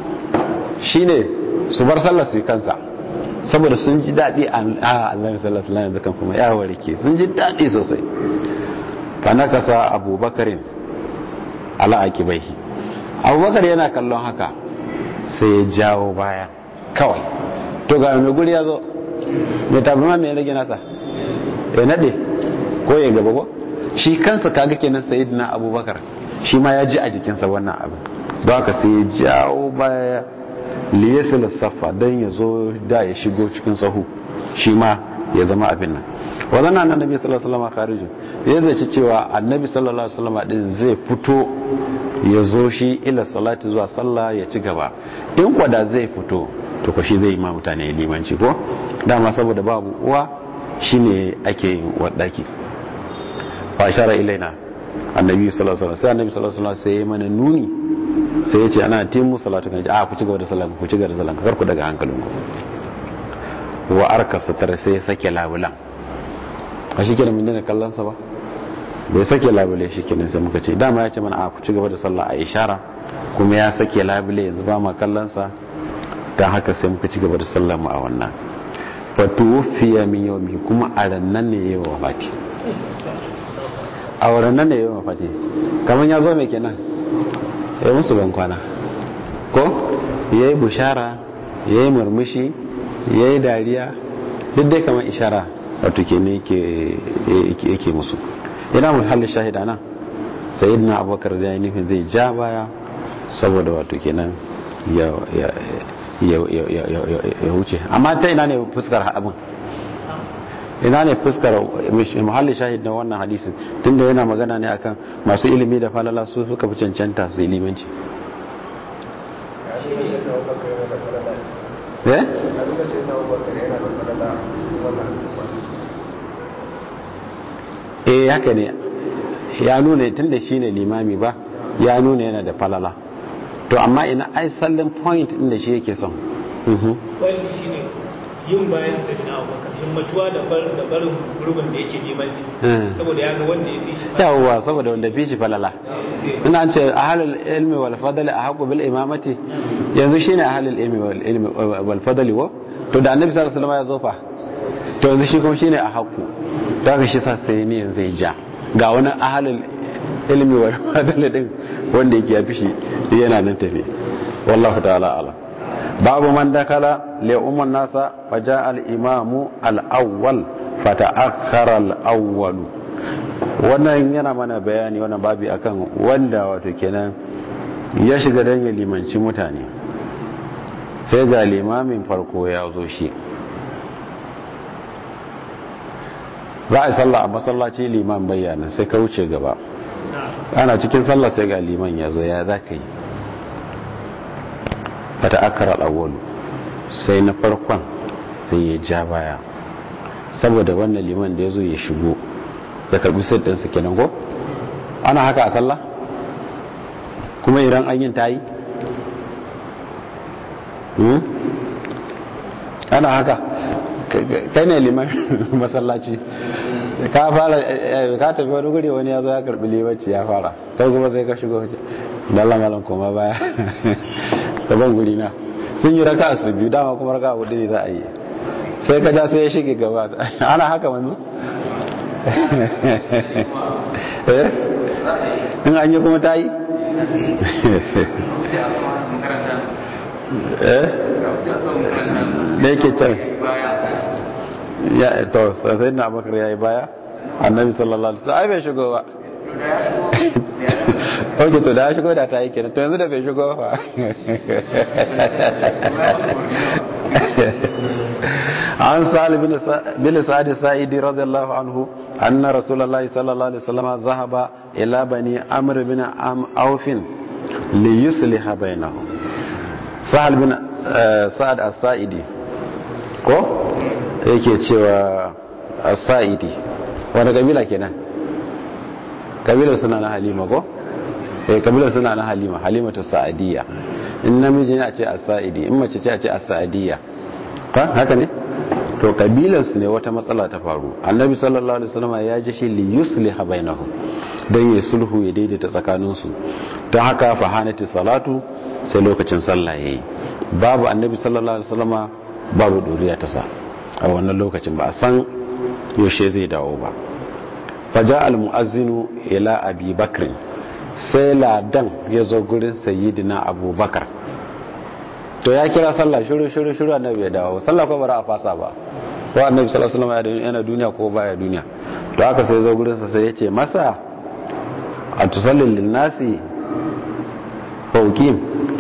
shine su bar sallar su kansa saboda sun ji daɗi a Allah sallallahu alaihi wasallam kan kuma ya warke sun ji daɗi sosai fa nakasa abubakarin ala akibaihi abubakar yana kallon haka sai ya jawo baya kawai to ga mai guri ya zo mai tabi ma mai rage nasa ya nade ko ya gaba ko shi kansa kaga kenan sayyidina abubakar shi ma ya ji a jikinsa wannan abin don haka sai ya jawo baya liyasil safa don ya zo da ya shigo cikin sahu shi ma ya zama abin nan wadannan annabi sallallahu alaihi wasallam kharijin ya zaci cewa annabi sallallahu alaihi wasallam din zai fito ya zo shi ila salati zuwa sallah ya ci gaba in kwada zai fito to ko shi zai ma mutane limanci ko dama saboda babu uwa shine ake yin wadaki fa shara ilaina annabi sallallahu alaihi wasallam sai annabi sallallahu alaihi wasallam sai ya mana nuni sai ya ce ana timu salatu kan a ku ci gaba da sallah ku ci gaba da sallah kar ku daga hankalinku wa arka sutar sai ya sake labulan a shi kenan mun dina kallon sa ba da ya sake labule shi kenan sai muka ce dama ya ce mana a ku ci gaba da sallah a ishara kuma ya sake labule yanzu ba ma kallon sa dan haka sai muka ci gaba da sallah mu a wannan fatuwufiya min yawmi kuma a rannan ne yayi wafati a rannan ne yayi wafati kaman ya zo mai kenan ya musu ban kwana ko yayi bushara yayi murmushi yayi dariya duk dai kamar ishara wato ke ne yake musu ina mun halin shahida nan sayyidina abubakar zai nufin zai ja baya saboda wato kenan ya ya wuce amma ta ina ne fuskar abin ina ne fuskar muhalli shahid na wannan hadisin tunda yana magana ne akan masu ilimi da falala su suka fi cancanta su ilimanci eh eh haka ne ya nuna tunda shine limami ba ya nuna yana da falala to amma ina ai sallin point inda shi yake son wani shi ne yin bayan sai na abubakar himmatuwa da barin gurbin da yake limanci saboda ya ga wanda ya fi shi yawwa saboda wanda fi shi falala ina ce ahalul ilmi wal fadli a haƙu bil imamati yanzu shine ahalul ilmi wal fadli wa to da annabi sallallahu alaihi wasallam ya zo fa to yanzu shi kuma shine a haƙu to haka shi sa sai ne yanzu ya ja ga wani ahalul ilmi wal fadli din wanda yake ya fi shi yana nan tafi wallahu ta'ala ala babu man dakala li umman nasa faja al imamu al awwal fata'akhkhara al awwal wannan yana mana bayani wannan babi akan wanda wato kenan ya shiga dan ya limanci mutane sai ga limamin farko ya zo shi za a yi sallah a masallaci liman bayyana sai ka wuce gaba ana cikin sallah sai ga liman ya zo ya za ka yi fata akara al'awwalu sai na farkon sai ya ja baya saboda wannan liman da ya zo ya shigo ya karbi sirrinsa kenan ko ana haka a sallah kuma idan an yin tayi ana haka kai ne liman masallaci ka fara ka tafi wani guri wani ya zo ya karbi limanci ya fara kai kuma sai ka shigo dalla malam koma baya daban guri na sun yi raka su biyu dama kuma raka hudu ne za a yi sai ka ja sai ya shige gaba ana haka manzu in an yi kuma ta yi da yake can ya to sai na bakar ya yi baya annabi sallallahu alaihi wasallam ai bai shigo ba ok to da ya shigo da ta yi kenan to yanzu da bai shigo ba an sa'al bin sa'ad sa'idi radiyallahu anhu anna rasulullahi sallallahu alaihi wasallam zahaba ila bani amr bin am aufin li yusliha bainahum sa'al bin sa'ad as-sa'idi ko yake cewa as-sa'idi wani kabila kenan kabilar suna na halima ko eh kabilar suna na halima halimatu sa'adiyya in namiji ne a ce as-sa'idi in mace ce a ce as-sa'adiyya fa haka ne to kabilar su ne wata matsala ta faru annabi sallallahu alaihi wasallam ya ji shi li yusliha bainahum dan ya sulhu ya daidaita tsakanin su don haka fa hanati salatu sai lokacin sallah yayi babu annabi sallallahu alaihi wasallam babu doriya ta sa a wannan lokacin ba a san yaushe zai dawo ba faja al-mu'azzinu ila abi bakr sai ladan ya zo gurin sayyidina abubakar to ya kira sallah shiru shiru shiru annabi ya dawo sallah ko bara a fasa ba ko annabi sallallahu alaihi wasallam yana duniya ko baya duniya to haka sai zo gurin sa sai ya ce masa a tusallin linnasi faukim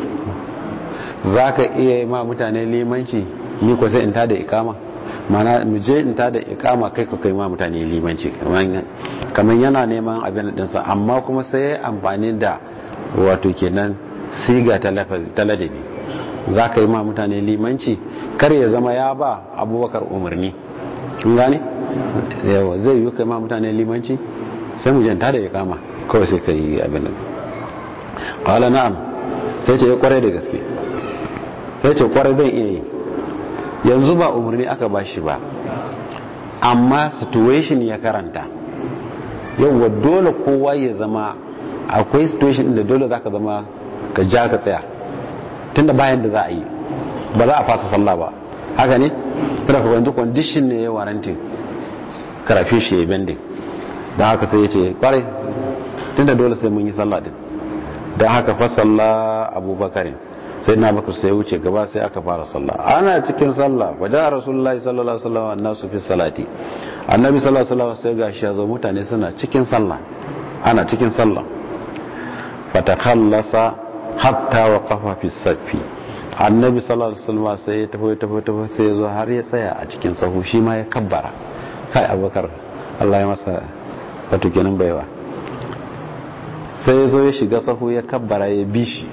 zaka iya ma mutane limanci ni ko sai in tada ikama mana mu je in tada ikama kai ka kai ma mutane limanci kamar yana neman abin dinsa amma kuma sai ya amfani da wato kenan siga ta ladabi za ka yi ma mutane limanci kar ya zama ya ba abubakar umarni kun gane yawa zai yi kai ma mutane limanci sai mu janta da ikama kawai sai ka yi abin nan qala na'am sai ce ya kwarai da gaske sai ce kwarai zan iya yi yanzu ba umarni aka bashi ba amma situation ya karanta yauwa dole kowa ya zama akwai situation da dole zaka zama ka ja ka tsaya tunda bayan da za a yi ba za a fasa sallah ba haka ne tunda ka yanzu condition ne ya warantin karafi shi ya bending don haka sai ya ce kwarai tunda dole sai mun yi sallah din don haka fa sallah abubakarin sai na bakar sai wuce gaba sai aka fara sallah ana cikin sallah wajen rasulullahi sallallahu alaihi wasallam annasu fi salati annabi sallallahu alaihi wasallam sai gashi ya zo mutane suna cikin sallah ana cikin sallah fatakhallasa hatta waqafa fi safi annabi sallallahu alaihi wasallam sai ya tafi tafi tafi sai ya zo har ya tsaya a cikin sahu shi ma ya kabbara kai abubakar Allah ya masa wato kenan baiwa sai ya zo ya shiga sahu ya kabbara ya bi shi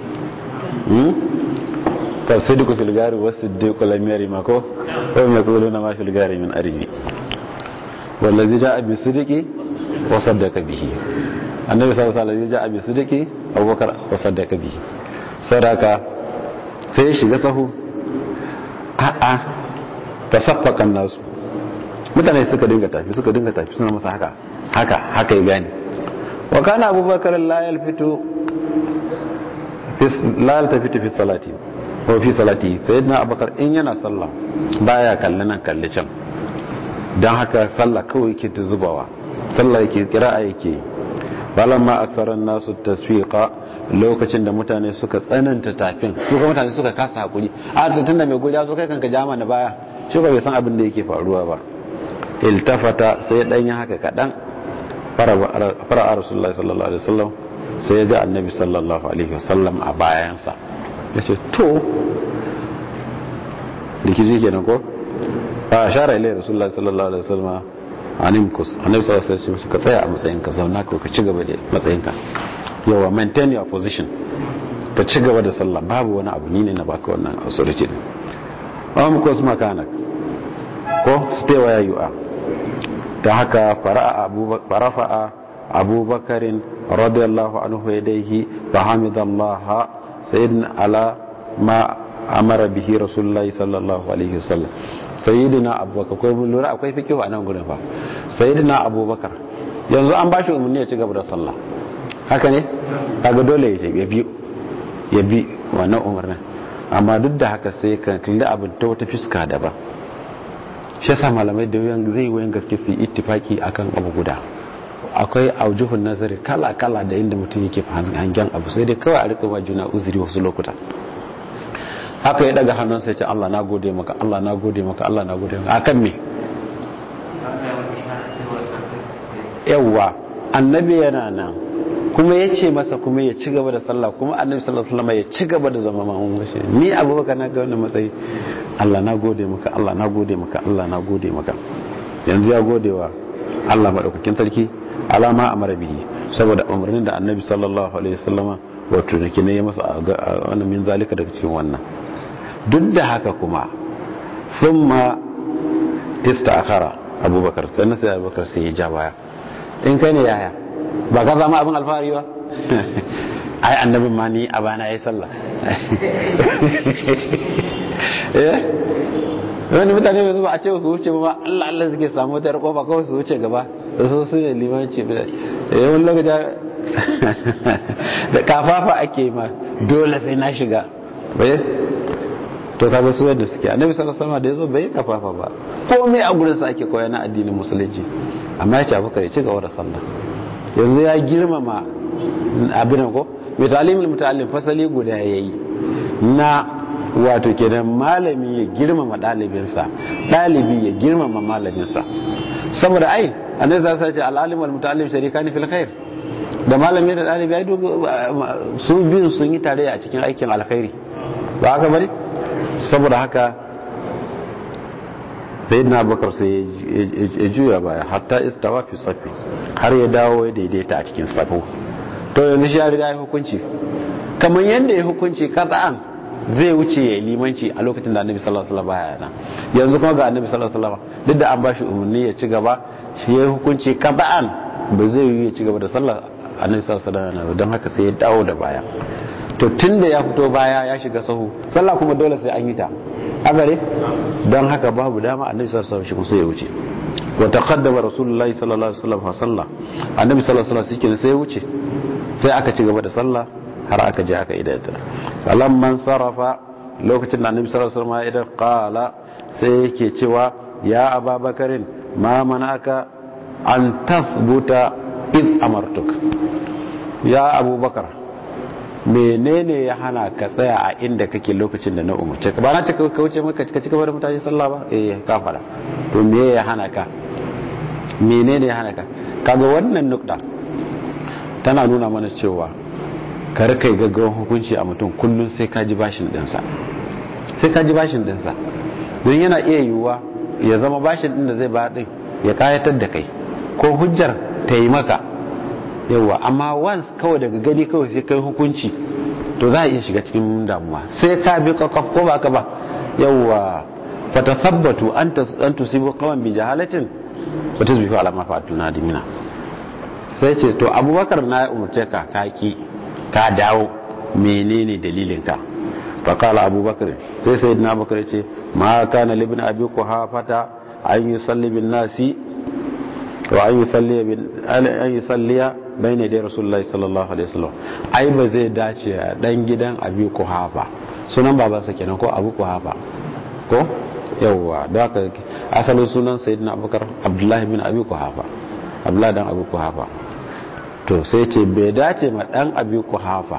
فالصدق في الغار والصديق لم يرم مكو وهم يقولون ما في الغار من أرمي والذي جاء بالصدق وصدق به النبي صلى الله عليه وسلم جاء بالصدق أبو بكر وصدق به صدق sai shiga sahu a'a ta saffakan nasu mutane suka dinga tafi suka dinga tafi suna masa haka haka haka ya gane wa kana abubakar la yalfitu la yaltafitu fi salati ko fi salati sayyidina abubakar in yana sallah baya kalli nan kalli can don haka sallah kawai yake ta zubawa sallah yake kira'a yake balamma aksaran nasu tasfiqa lokacin da mutane suka tsananta tafin su kuma mutane suka kasa hakuri a tun da mai guri ya zo kai kanka jama na baya shi ba bai san abin da yake faruwa ba iltafata sai dan ya haka kadan fara rasulullahi sallallahu alaihi wasallam sai ya ga annabi sallallahu alaihi wasallam a bayansa ya ce to rikici kenan ko a shara ilai rasulullah sallallahu alaihi wasallam animkus annabi sallallahu alaihi wasallam ka tsaya a matsayinka zauna ko ka ci gaba da matsayinka yawa maintain your position ka ci gaba da sallah babu wani abu ni ne na baka wannan authority din am kus makana ko stay where you are ta haka fara'a abubakar abubakarin radiyallahu anhu yadayhi fa hamidallaha sayyidina ala ma amara bihi rasulullahi sallallahu alaihi wasallam sayyidina abubakar akwai mun lura akwai fikihu a nan gurin fa sayyidina abubakar yanzu an bashi umarni ya ci gaba da sallah haka ne kaga dole ya bi ya bi wannan umarnin amma duk da haka sai ka kalli abin ta wata fiska daban shi yasa malamai da yawan zai wayan gaske su yi ittifaki akan abu guda akwai aujuhun nazari kala-kala da inda mutum yake hangen abu sai dai kawai a rika wa juna uzuri wasu lokuta haka ya daga hannun sai ce Allah na gode maka Allah na gode maka Allah na gode maka akan me yawwa annabi yana nan kuma ya ce masa kuma ya ci gaba da sallah kuma annabi sallallahu alaihi wasallam ya ci gaba da zama mamun gashi ni abubakar na ga wannan matsayi Allah na gode maka Allah na gode maka Allah na gode maka yanzu ya gode wa Allah madaukakin sarki alama a marabihi saboda umarnin da annabi sallallahu alaihi wasallama wato da kine ya masa a wannan min zalika daga cikin wannan duk da haka kuma thumma ista'khara abubakar sannan sai abubakar sai ya ja baya in kai ne yaya ba ka zama abin alfahari ba ai annabin ma ni a bana yayi sallah eh wani mutane mai zuba a ce ku wuce ba Allah Allah suke samu wata kofa kawai su wuce gaba da su su ne limanci yawan lokaci da kafafa ake ma dole sai na shiga bai to kaga su yadda suke annabi sallallahu alaihi wasallam da yazo bai kafafa ba komai a gurin sa ake koya na addinin musulunci amma ya ce abu kare ci gaba da sallah yanzu ya girmama abin ko mai talimul muta'allim fasali guda yayi na wato kenan malami ya girmama ɗalibinsa ɗalibi ya girmama malaminsa saboda ai annabi za su ce al'alim wal muta'allim sharikani fil khair da malami da ɗalibi ai su biyun sun yi tare a cikin aikin alkhairi ba haka bane saboda haka sayyidina abubakar sai ya juya baya hatta istawa fi safi har ya dawo ya daidaita a cikin safo to yanzu shi ya riga ya hukunci kamar yadda ya hukunci kata'an zai wuce ya limanci a lokacin da annabi sallallahu alaihi wasallam baya nan yanzu kuma ga annabi sallallahu alaihi wasallam duk da an bashi umarni ya ci gaba shi ya hukunci kaba'an ba zai yi ya ci gaba da sallah annabi sallallahu alaihi wasallam don haka sai ya dawo da baya to tunda ya fito baya ya shiga sahu sallah kuma dole sai an yi ta agare don haka babu dama annabi sallallahu alaihi wasallam sai ya wuce wa taqaddama rasulullahi sallallahu alaihi wasallam fa salla annabi sallallahu alaihi wasallam sai ya wuce sai aka ci gaba da sallah har aka je aka idata falamman sarafa lokacin da annabi sallallahu alaihi wasallam idan qala sai yake cewa ya ababakarin ma manaka an tathbuta id amartuk ya abubakar menene ya hana ka tsaya a inda kake lokacin da na umarce ka ba na cika ka wuce maka ka cika da mutane sallah ba eh ka fara to me ya hana ka menene ya hana ka kaga wannan nukda tana nuna mana cewa kar kai gaggawan hukunci a mutum kullum sai ka ji bashin dinsa sai ka ji bashin dinsa don yana iya yiwuwa ya zama bashin din da zai ba din ya kayatar da kai ko hujjar ta yi maka yawa amma once kawai daga gani kawai sai kai hukunci to za a iya shiga cikin damuwa sai ka bi kwakwaf ko ba ka ba yawa fata tabbatu an tusibu kawan bi jahalatin wata zubi fi alama fa'atul nadimina sai ce to abubakar na umarce ka kaki ka dawo menene dalilinka fakala abubakar sai sai na bakar ce ma kana libin abi kuhafata an yi salli bin nasi wa an yi salliya bai ne dai rasulullahi sallallahu alaihi wasallam ai ba zai dace a dan gidan abi kuhafa sunan babansa kenan ko abu kuhafa ko yawwa da haka asalin sunan sayyidina abubakar abdullahi bin abi kuhafa abdullahi dan abi kuhafa to sai ce bai dace ma dan abi kuhafa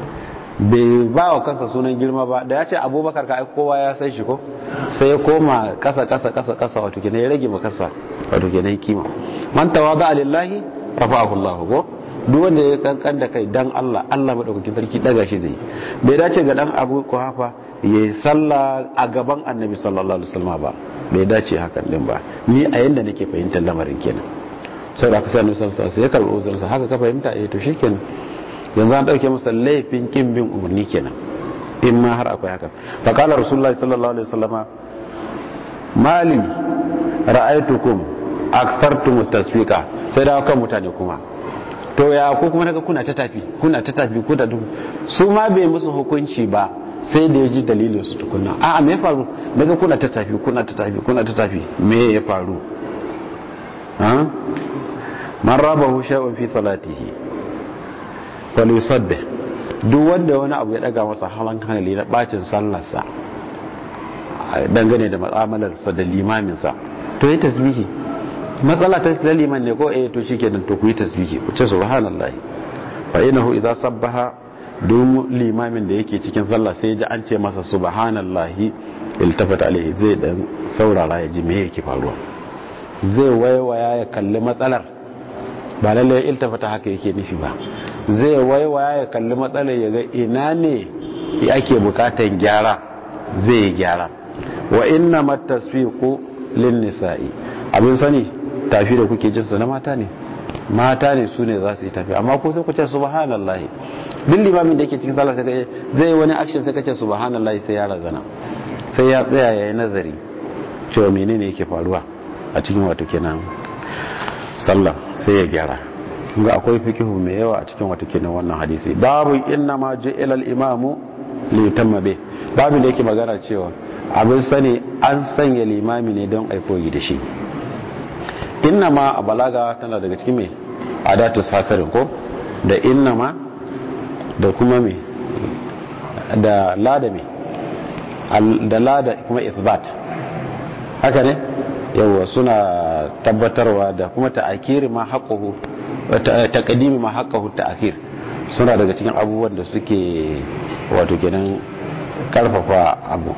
bai ba wa kansa sunan girma ba da ya ce abubakar ka kowa ya san shi ko sai ya koma kasa kasa kasa kasa wato kenan ya rage ma kasa wato kenan kima man tawada lillahi rafa'ahu Allah ko duk wanda ya kankan da kai dan Allah Allah madaukakin sarki daga shi zai bai dace ga dan abu kuhafa yayi sallah a gaban annabi sallallahu alaihi wasallam ba bai dace hakan din ba ni a yanda nake fahimtar lamarin kenan sai da aka sa annabi sallallahu alaihi wasallam ya karbi uzurinsa haka ka fahimta eh to shikenan yanzu an dauke masa laifin kin bin umarni kenan in ma har akwai haka fa qala rasulullahi sallallahu alaihi wasallama mali ra'aytukum akthartum tasfiqa sai da kan mutane kuma to ya ko kuma naga kuna ta tafi kuna ta tafi ko da duk su ma bai musu hukunci ba sai da yaji dalilin su tukunna a me ya faru naga kuna ta tafi kuna ta tafi kuna ta tafi me ya faru ha man rabahu shay'un fi salatihi falyusabbih duk wanda wani abu ya daga masa halan hankali na bacin sallarsa dangane da mu'amalarsa da limaminsa to yi tasbihi matsala ta da liman ne ko eh to shikenan to ku yi tasbihi ku ce subhanallahi fa innahu idza sabbaha duk limamin da yake cikin sallah sai ji an ce masa subhanallahi iltafata alaihi zai dan saurara ya ji me yake faruwa zai waiwaya ya kalli matsalar ba lalle iltafata haka yake nufi ba zai waiwaya ya kalli matsalar ya ga ina ne ake bukatan gyara zai yi gyara wa inna matasfiqu lin nisa'i abin sani tafi da kuke jinsu na mata ne mata ne su ne za su yi tafi amma ko sai ku ce subhanallahi duk limamin da yake cikin sallah sai kace zai wani action sai kace subhanallahi sai ya razana sai ya tsaya yayin nazari cewa menene yake faruwa a cikin wato kenan sallah sai ya gyara ga akwai fikihu mai yawa a cikin wato kenan wannan hadisi babu inna ma ju'ila al-imamu li yutamma bih babu da yake magana cewa abin sani an sanya limami ne don aikoyi da shi inna ma a balaga tana daga cikin mai adatu sasarin ko da inna ma da kuma mai da lada mai da lada kuma ithbat haka ne yawwa suna tabbatarwa da kuma ta'akiri ma haƙahu taƙadimi ma haƙahu ta'akir suna daga cikin abubuwan da suke wato kenan karfafa abu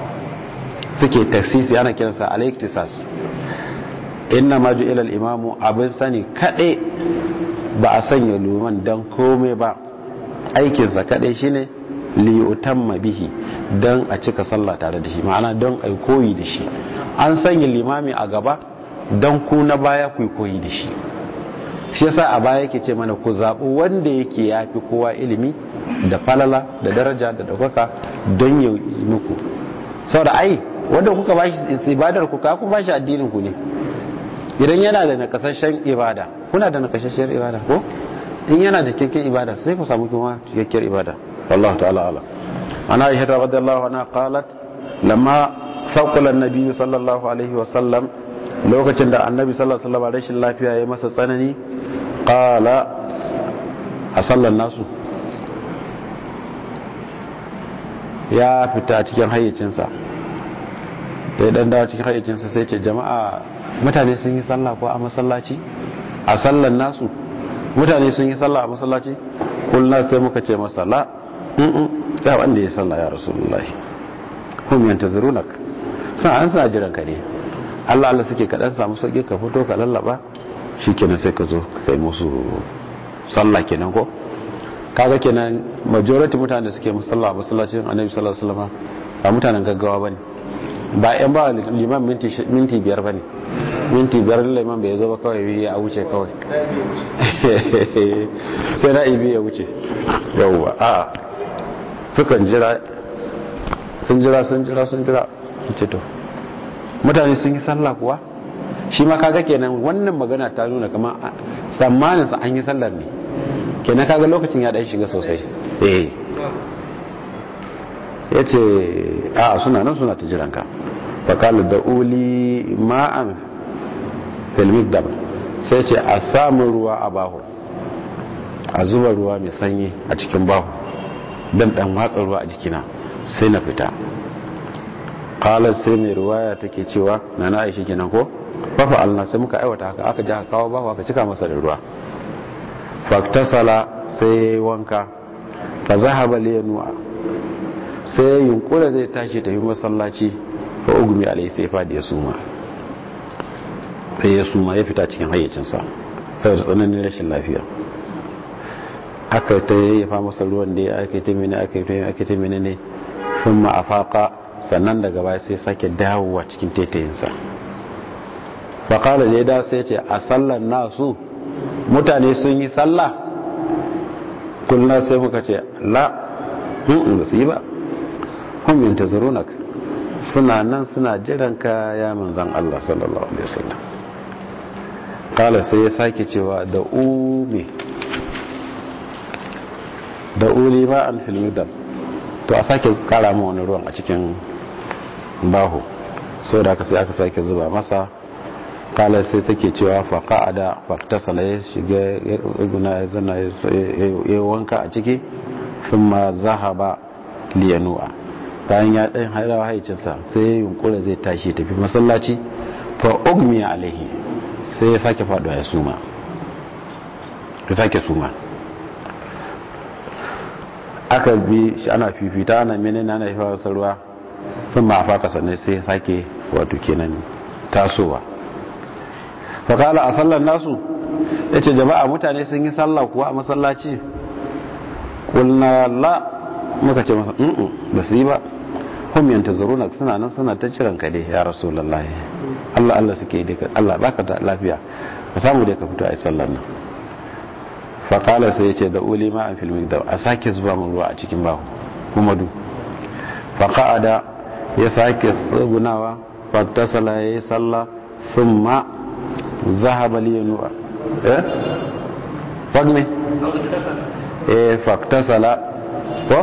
suke taksisi ana kiransa alaiktisas inna ma ju ilal imamu abin sani kaɗai ba a sanya luman don komai ba aikinsa kaɗai shine liyutamma bihi don a cika sallah tare da shi ma'ana don a koyi da shi an sanya limami a gaba don ku na baya ku koyi da shi shi yasa a baya yake ce mana ku zaɓi wanda yake ya fi kowa ilimi da falala da daraja da ɗaukaka don ya yi muku sau da ai wanda kuka bashi ibadar ku ka kun bashi addinin ku ne idan yana da nakasashen ibada kuna da nakasashen ibada ko in yana cikakken ibada sai ku samu kuma cikakkiyar ibada wallahu ta'ala ala ana aisha radiyallahu anha qalat lamma faqala an-nabi sallallahu alaihi wa sallam lokacin da annabi sallallahu alaihi wa sallam rashin lafiya ya masa tsanani qala a sallan nasu ya fita cikin hayyacinsa da ya dan dawo cikin hayyacinsa sai ce jama'a mutane sun yi sallah ko a masallaci a sallan nasu mutane sun yi sallah a masallaci kullum sai muka ce masa la ya wanda ya sallah ya rasulullahi hum yantazirunak sa an sa jiran ka ne Allah Allah suke kaɗan samu sauƙi ka fito ka lallaba shikenan sai ka zo kai musu sallah kenan ko kaga kenan majority mutane da suke musalla a masallacin annabi sallallahu alaihi wasallam ba mutanen gaggawa bane ba yan ba liman minti minti biyar bane minti biyar liman bai zo ba kawai ya wuce kawai sai na ibi ya wuce yawwa a sukan jira sun jira sun jira sun jira ce to mutane sun yi sallah kuwa shi ma kaga kenan wannan magana ta nuna kama tsammanin sa an yi sallar ne kenan kaga lokacin ya dan shiga sosai eh yace a suna nan suna ta jiranka fa qala da uli ma'an fil migdab sai ce a samu ruwa a baho a zuba ruwa mai sanyi a cikin baho dan dan watsa ruwa a jikina sai na fita qala sai mai ruwaya take cewa nana Aisha kenan ko fa fa Allah sai muka aiwata haka aka ji aka kawo baho aka cika masa da ruwa faktasala sai wanka fa zahaba liyanu'a sai yunkura zai tashi tafi masallaci fa ugmi alai sai fadi ya suma sai ya suma ya fita cikin hayyacinsa saboda tsananin rashin lafiya aka ta yayyafa masa ruwan da ya aka ta mene aka ta aka ta mene ne sun ma'afaka sannan daga baya sai sake dawowa cikin taitayinsa faƙalar da ya da sai ce a sallar nasu mutane sun yi sallah kullum sai muka ce la in da su yi ba hun yin ta zurunak suna nan suna jiran ka ya manzan Allah sallallahu alaihi wasallam kala sai ya sake cewa da umi da uli ba an filmidam to a sake kara ma wani ruwan a cikin baho so da aka sai aka sake zuba masa kala sai take cewa faƙa a da faktasala ya shiga iguna ya zana ya wanka a ciki sun ma zahaba liyanuwa bayan ya ɗan hairawa haicinsa sai ya yunkura zai tashi tafi masallaci fa ugmiya alaihi sai ya sake faɗuwa ya suma ya sake suma aka bi shi ana fifita ana menene ana yi fawar ruwa sun ma a faka sannan sai ya sake wato kenan tasowa fakala a sallar nasu ya ce jama'a mutane sun yi sallah kuwa a masallaci kulna la muka ce masa mm ba su yi ba hum yanta zaruna suna nan suna ta ciran ka dai ya rasu lallahi Allah Allah suke yi dai Allah baka da lafiya ka samu dai ka fito a yi sallar nan fakala sai ya ce da uli ma an filmi da a sake zuba mun ruwa a cikin bahu kuma du faka'ada ya sake tsugunawa faktasala ya yi sallah sun ma zahaba liyanuwa eh fagme eh faktasala ko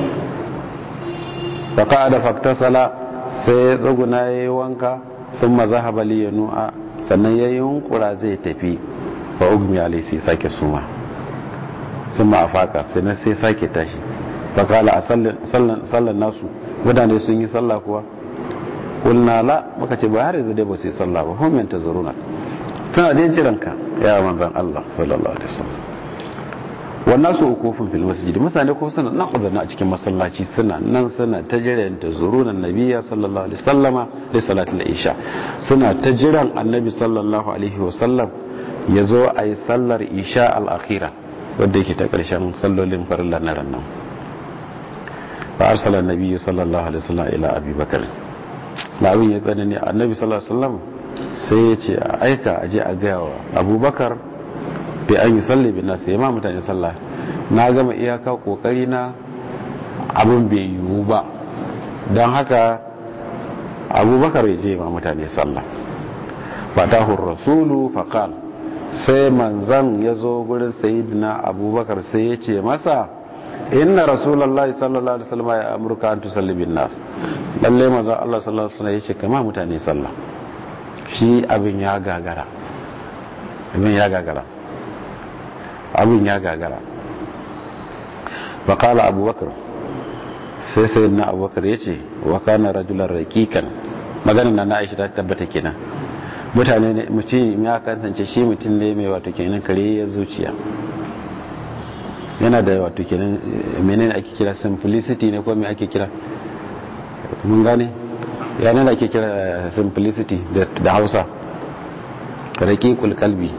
faka da faktasala sai ya tsuguna ya yi wanka sun ma zahaba liyanuwa sannan ya yi hunkura zai tafi fa ugmi alaisi sake suma sun ma a faka sai na sai sake tashi fakala a sallan nasu mutane sun yi sallah kuwa kulna la muka ce ba har yanzu dai ba su yi sallah ba hum yanta zuruna tana dai jiranka ya manzan Allah sallallahu alaihi wasallam wannan su ukufin fil masjid mutane ko suna nan kudana a cikin masallaci suna nan suna ta jiran ta zurunan nabiyya sallallahu alaihi wasallama da salatul isha suna ta jiran annabi sallallahu alaihi wasallam ya zo a yi sallar isha al-akhira wadda yake ta karshen sallolin farilla na rannan fa arsala nabiyyu sallallahu alaihi wasallam ila abi bakr labin ya tsanani annabi sallallahu alaihi wasallam sai ya ce a aika a je a gaya wa abubakar bai an yi salli bin nasu ma mutane sallah na gama iyaka kokari na abin bai yiwu ba don haka abubakar ya je ma mutane sallah fatahun rasulu faƙal sai manzan ya zo gurin sayidina abubakar sai ya ce masa inna rasulallah sallallahu alaihi wasallam ya amurka an tusalli bin nas lalle manzan Allah sallallahu alaihi wasallam ya ce kama mutane sallah shi abin ya gagara abin ya gagara abin ya gagara faƙala abubakar sai sai na abubakar ya ce wa kana rajular rakikan maganin na na aisha ta tabbata kenan mutane ne mutum ya kasance shi mutum ne mai wato kenan kare ya zuciya yana da wato kenan menene ake kira simplicity ne ko me ake kira mun gane yana da ake kira simplicity da hausa raqiqul qalbi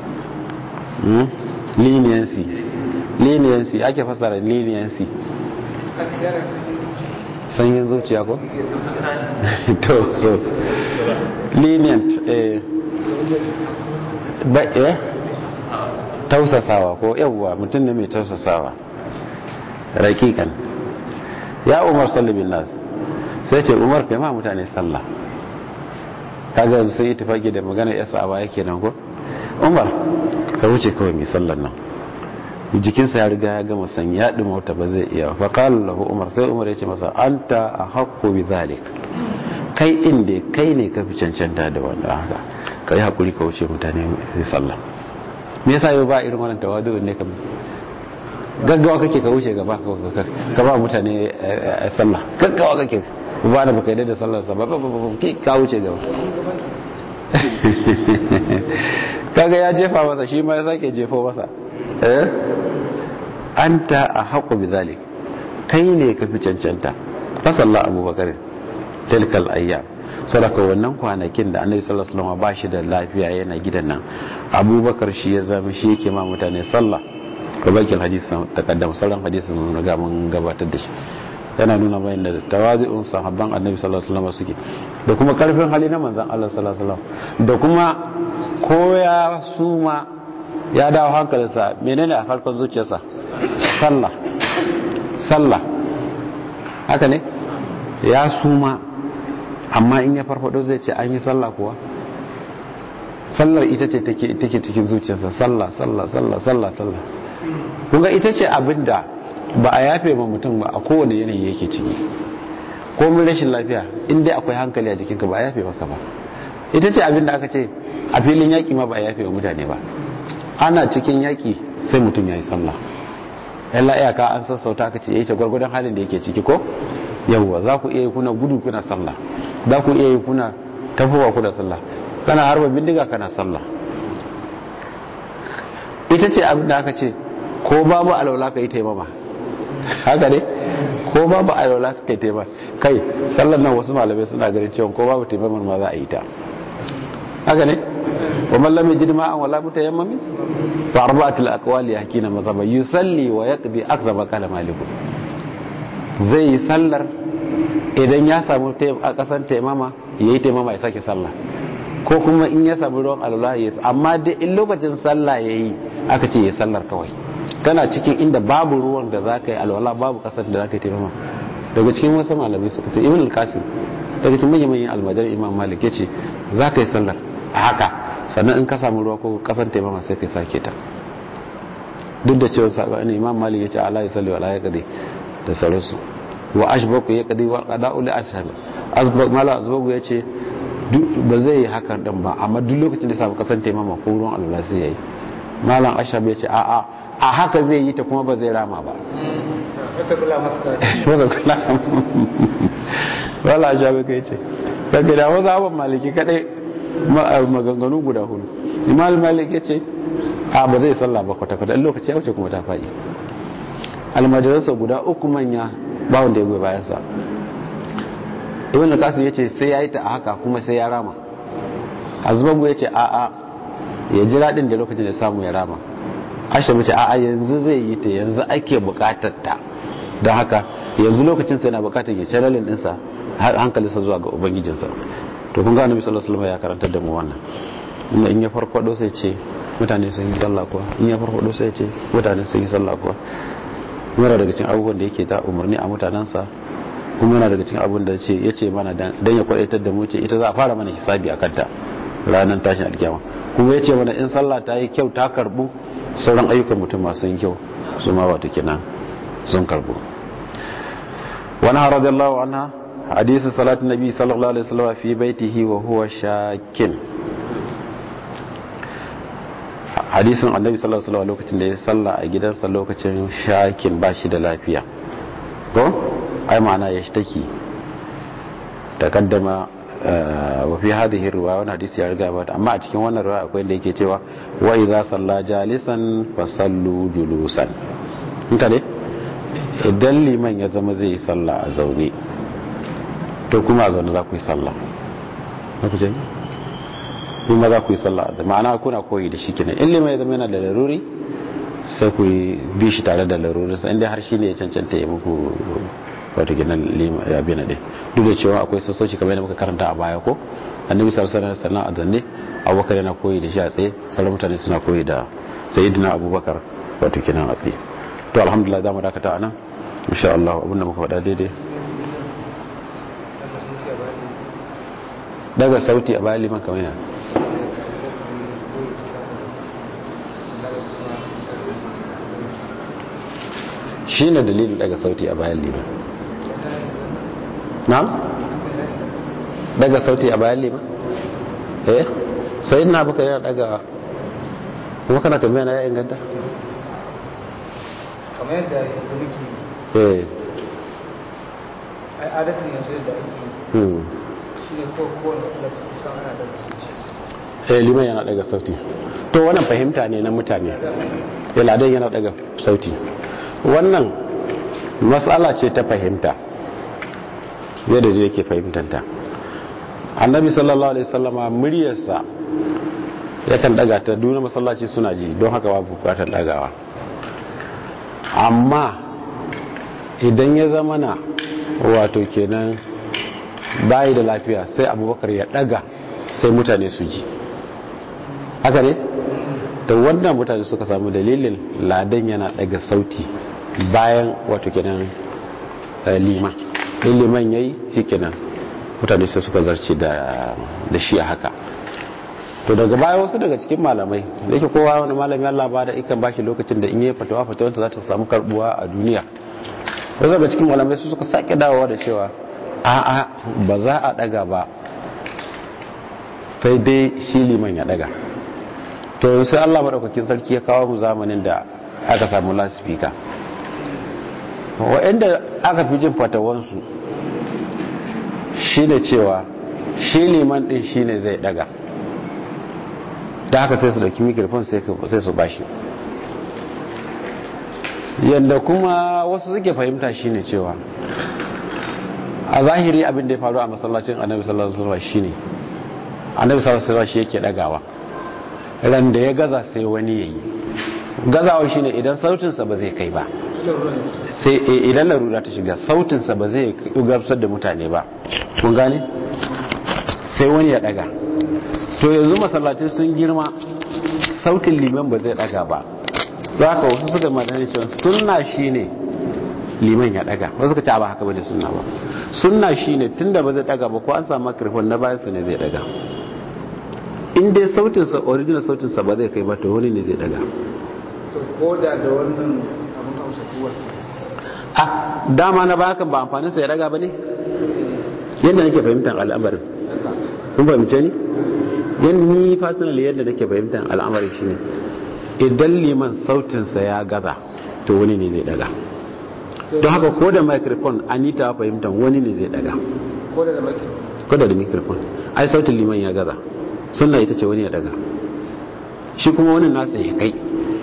leniency leniency ake fasara leniency sanyin zuciya ko? to so lenient eh ba eh tausasawa ko yawwa mutum ne mai tausasawa rakikan ya umar sallabin nas sai ce umar kai ma mutane sallah kaga yanzu sun yi tafaki da magana yasa a baya kenan ko umar ka wuce kawai mai sallan nan jikinsa ya riga ya gama san ya ɗi mota ba zai iya fa qala lahu umar sai umar ya ce masa anta ahqqu bi zalik kai inda kai ne ka fi cancanta da wanda haka kai hakuri ka wuce mutane sai sallah me yasa yau ba irin wannan tawadu ne kam gaggawa kake ka wuce gaba ka ba mutane sallah gaggawa kake ba da baka yi da sallar sa ba ka wuce gaba kaga ya jefa masa shi ma ya sake jefo masa eh anta a haƙo bi zalik kai ne ka fi cancanta fasalla abubakar tilkal ayyam sadaka wannan kwanakin da annabi sallallahu alaihi wasallam ba shi da lafiya yana gidan nan abubakar shi ya zama shi yake ma mutane sallah ko bakin hadisi takaddama sauran hadisin mun riga mun gabatar da shi yana nuna bayan da tawazi'un sahabban annabi sallallahu alaihi wasallam suke da kuma karfin hali na manzon Allah sallallahu alaihi wasallam da kuma koya suma ya dawo hankalinsa menene a farkon zuciyarsa sallah sallah haka ne ya suma amma in ya farfado zai ce an yi sallah kuwa sallar ita ce take cikin zuciyarsa sallah sallah sallah sallah sallah kunga ita ce abinda ba a yafe ma mutum ba a kowane yanayi yake ciki komin rashin lafiya in dai akwai hankali a jikinka ba a yafe maka ba ita ce abinda aka ce a filin yaƙi ma ba a yafe wa mutane ba ana cikin yaƙi sai mutum ya yi sallah yalla iyaka an sassauta aka ce ya ce gwargwadon halin da yake ciki ko yawwa za ku iya yi kuna gudu kuna sallah za ku iya yi kuna tafowa kuna sallah kana harba bindiga kana sallah ita ce abin da aka ce ko babu alaula ka yi taimama haka ne ko babu alaula ka yi taimama kai sallan nan wasu malamai suna ganin cewa ko babu taimamar ma za a yi ta haka ne wa man lam yajid ma'an wala mutayammami fa arba'atul aqwali yakina mazhaba yusalli wa yaqdi akthar ma qala malik zai yi sallar idan ya samu a kasan taimama yayi taimama ya sake sallah ko kuma in ya samu ruwan alwala ya amma dai in lokacin sallah yayi aka ce ya sallar kawai kana cikin inda babu ruwan da za ka yi alwala babu kasar da za ka yi taimama daga cikin wasu malamai suka ce ibn al-qasim daga cikin manyan manyan almajar imam malik ya ce za ka yi sallar a haka sannan in ka samu ruwa ko kasar taimama sai ka sake ta duk da cewa sabani imam malik ya ce ala ya salli wala ya kadi da sauransu wa ashbaku ya kadi wa qada'u li ashhab azbak mala azbaku ya ce ba zai yi hakan din ba amma duk lokacin da samu kasar taimama ko ruwan alwala sai yayi malam ashab ya ce a'a a haka zai yi ta kuma ba zai rama ba wata kula wala ashab ya ce daga da wasu abin maliki kadai maganganu guda hudu imam malik ya ce a ba zai sallah ba kwata-kwata lokaci ya wuce kuma ta faɗi almajiransa guda uku manya ba wanda ya goyi bayansa ibn al-qasim yace sai yayi ta a haka kuma sai ya rama azbagu yace a a ya jira din da lokacin da samu ya rama ashe mace a a yanzu zai yi ta yanzu ake bukatar ta don haka yanzu lokacin sai na bukatar ya channelin dinsa hankalinsa zuwa ga ubangijinsa to kun ga annabi sallallahu alaihi wasallam ya karantar da mu wannan inda in ya farfado sai ce mutane sun yi sallah kuwa in ya farfado sai ce mutane sun yi sallah kuwa yana daga cikin abubuwan da yake ta umarni a mutanensa kuma yana daga cikin abin da ce ya ce mana dan ya kwaitar da mu ce ita za a fara mana hisabi a kanta ranar tashin alkiyama kuma ya ce mana in sallah ta yi kyau ta karbu sauran ayyukan mutum masu yin kyau su ma wato kenan sun karbu wani radiyallahu anha hadisi salatu nabi sallallahu alaihi wasallam fi baitihi wa huwa shakin hadisin annabi sallallahu alaihi wasallam lokacin da ya salla a gidansa lokacin shakin ba shi da lafiya ko ai ma'ana ya shi take takaddama wa fi hadhihi riwaya wannan hadisi ya riga ba amma a cikin wannan riwaya akwai da yake cewa wa idza salla jalisan fa sallu julusan inta ne idan liman ya zama zai yi sallah a zaune to kuma a zaune za ku yi sallah na ku je kuma za ku yi sallah da ma'ana kuna koyi da shi kenan in liman ya zama yana da laruri sai ku bi shi tare da laruri sai inda har shi ne ya cancanta ya muku wato gina abin da duk da cewa akwai sassauci kamar yadda muka karanta a baya ko annabi sallallahu alaihi wasallam a zanne abubakar yana koyi da shi a tsaye sauran mutane suna koyi da sayyidina abubakar wato kenan a tsaye to alhamdulillah za mu dakata anan insha Allah abinda muka faɗa daidai daga sauti a bayan liman kamar yana shi ne dalilin daga sauti a bayan liman na? daga sauti a bayan liman eh sai na baka yana daga kuma kana tambaya na ya inganta kamar yadda yanzu muke eh ai adatin yanzu yadda ake hmm shi ne ko kowane masallaci kusan ana da zuci eh liman yana daga sauti to wannan fahimta ne na mutane iladen yana daga sauti wannan matsala ce ta fahimta yadda zai yake fahimtanta annabi sallallahu alaihi sallama muryarsa yakan daga ta duna masallaci suna ji don haka babu bukatar dagawa amma idan ya zama na wato kenan bayi da lafiya sai abubakar ya daga sai mutane su ji haka ne da wannan mutane suka samu dalilin ladan yana daga sauti bayan wato kenan liman in liman yayi shi kenan mutane sai suka zarce da shi a haka to daga baya wasu daga cikin malamai da yake kowa wani malami Allah ba da ikan bashi lokacin da in yi fatawa fatawanta za ta samu karbuwa a duniya wasu daga cikin malamai su suka sake dawowa da cewa a'a ba za a daga ba sai dai shi liman ya daga to sai Allah madaukakin sarki ya kawo mu zamanin da aka samu lasifika waɗanda aka fi jin fatawansu shi ne cewa shi liman ɗin shi ne zai daga da haka sai su dauki mikrofon sai su bashi yadda kuma wasu suke fahimta shi ne cewa a zahiri abin da ya faru a masallacin annabi sallallahu alaihi wasallam shine annabi sallallahu alaihi wasallam shi yake dagawa ran da ya gaza sai wani yayi gazawa shine idan sautinsa ba zai kai ba sai idan larura ta shiga sautinsa ba zai gamsar da mutane ba kun gane sai wani ya daga to yanzu masallatai sun girma sautin liman ba zai daga ba za ka wasu suka madani cewa sunna shine liman ya daga wasu ka ce ba haka bane sunna ba sunna shine tunda ba zai daga ba ko an samu microphone na bayan su ne zai daga in dai sautinsa original sautinsa ba zai kai ba to wani ne zai daga to ko da da wannan abin hausa kuwa a dama na bakan ba amfanin sa ya daga bane yadda nake fahimtar al'amarin kun fahimce ni yan ni personally yadda nake fahimtar al'amarin shine idan liman sautinsa ya gaza to wani ne zai daga don haka ko da microphone an yi ta fahimtar wani ne zai daga ko da da maki ko da da microphone ai sautin liman ya gaza sunna ita ce wani ya daga shi kuma wani nasa ya kai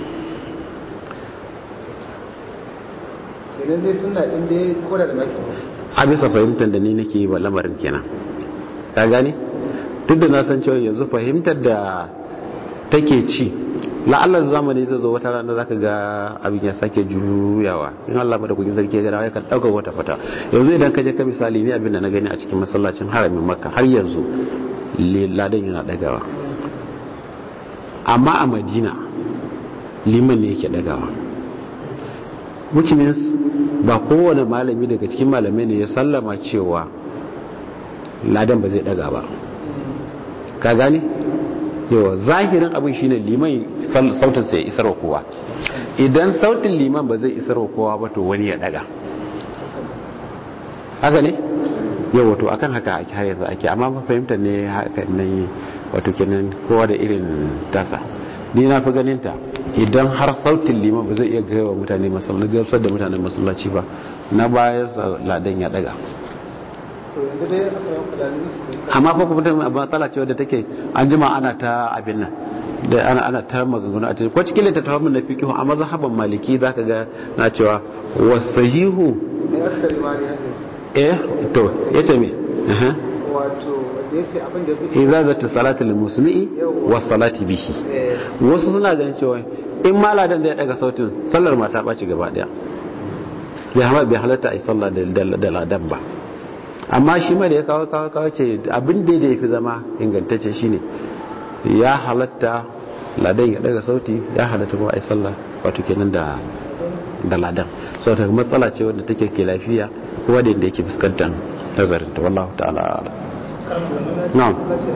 idan dai suna in dai ko da da maki a bisa fahimtar da ni nake yi wa lamarin kenan ka gane duk da na san cewa yanzu fahimtar da take ci la'allar zamani zai zo wata rana zaka ga abin ya sake juyawa in Allah bada kugin sarki ga ya kan dauka wata fata yanzu idan ka je ka misali ne abin da na gani a cikin masallacin haramin makka har yanzu ladan yana dagawa amma a madina liman ne yake dagawa which means ba kowane malami daga cikin malamai ne ya sallama cewa ladan ba zai daga ba ka gane yawa zahirin abin shine liman sautin sai ya isarwa kowa idan sautin liman ba zai isarwa kowa ba to wani ya daga haka ne yawa to akan haka ake har yanzu ake amma ba fahimta ne haka ne wato kenan kowa da irin tasa ni na fi ganin ta idan har sautin liman ba zai iya gaiwa mutane masallaci gamsar da mutanen masallaci ba na bayan ladan ya daga amma fa kuma matsala ce wadda take an jima ana ta abin nan da ana ana ta maganganu a cikin ko cikin littattafan mun na fiqh a mazhaban maliki zaka ga na cewa wasahihu eh to yace me eh wato yace abin da fi idza zata salatu lil musmi'i wa salati bihi wasu suna ganin cewa in maladan da ya daga sautin sallar ma ta baci gaba daya bai halatta a yi sallah da ladan ba amma shi ma da ya kawo kawo kawo ce abin da ya fi zama ingantacce shine ya halatta ladan ya daga sauti ya halatta kuma a yi sallah wato kenan da da ladan so ta matsala ce wadda take ke lafiya kuma da yake fuskantar nazarin ta wallahu ta'ala na'am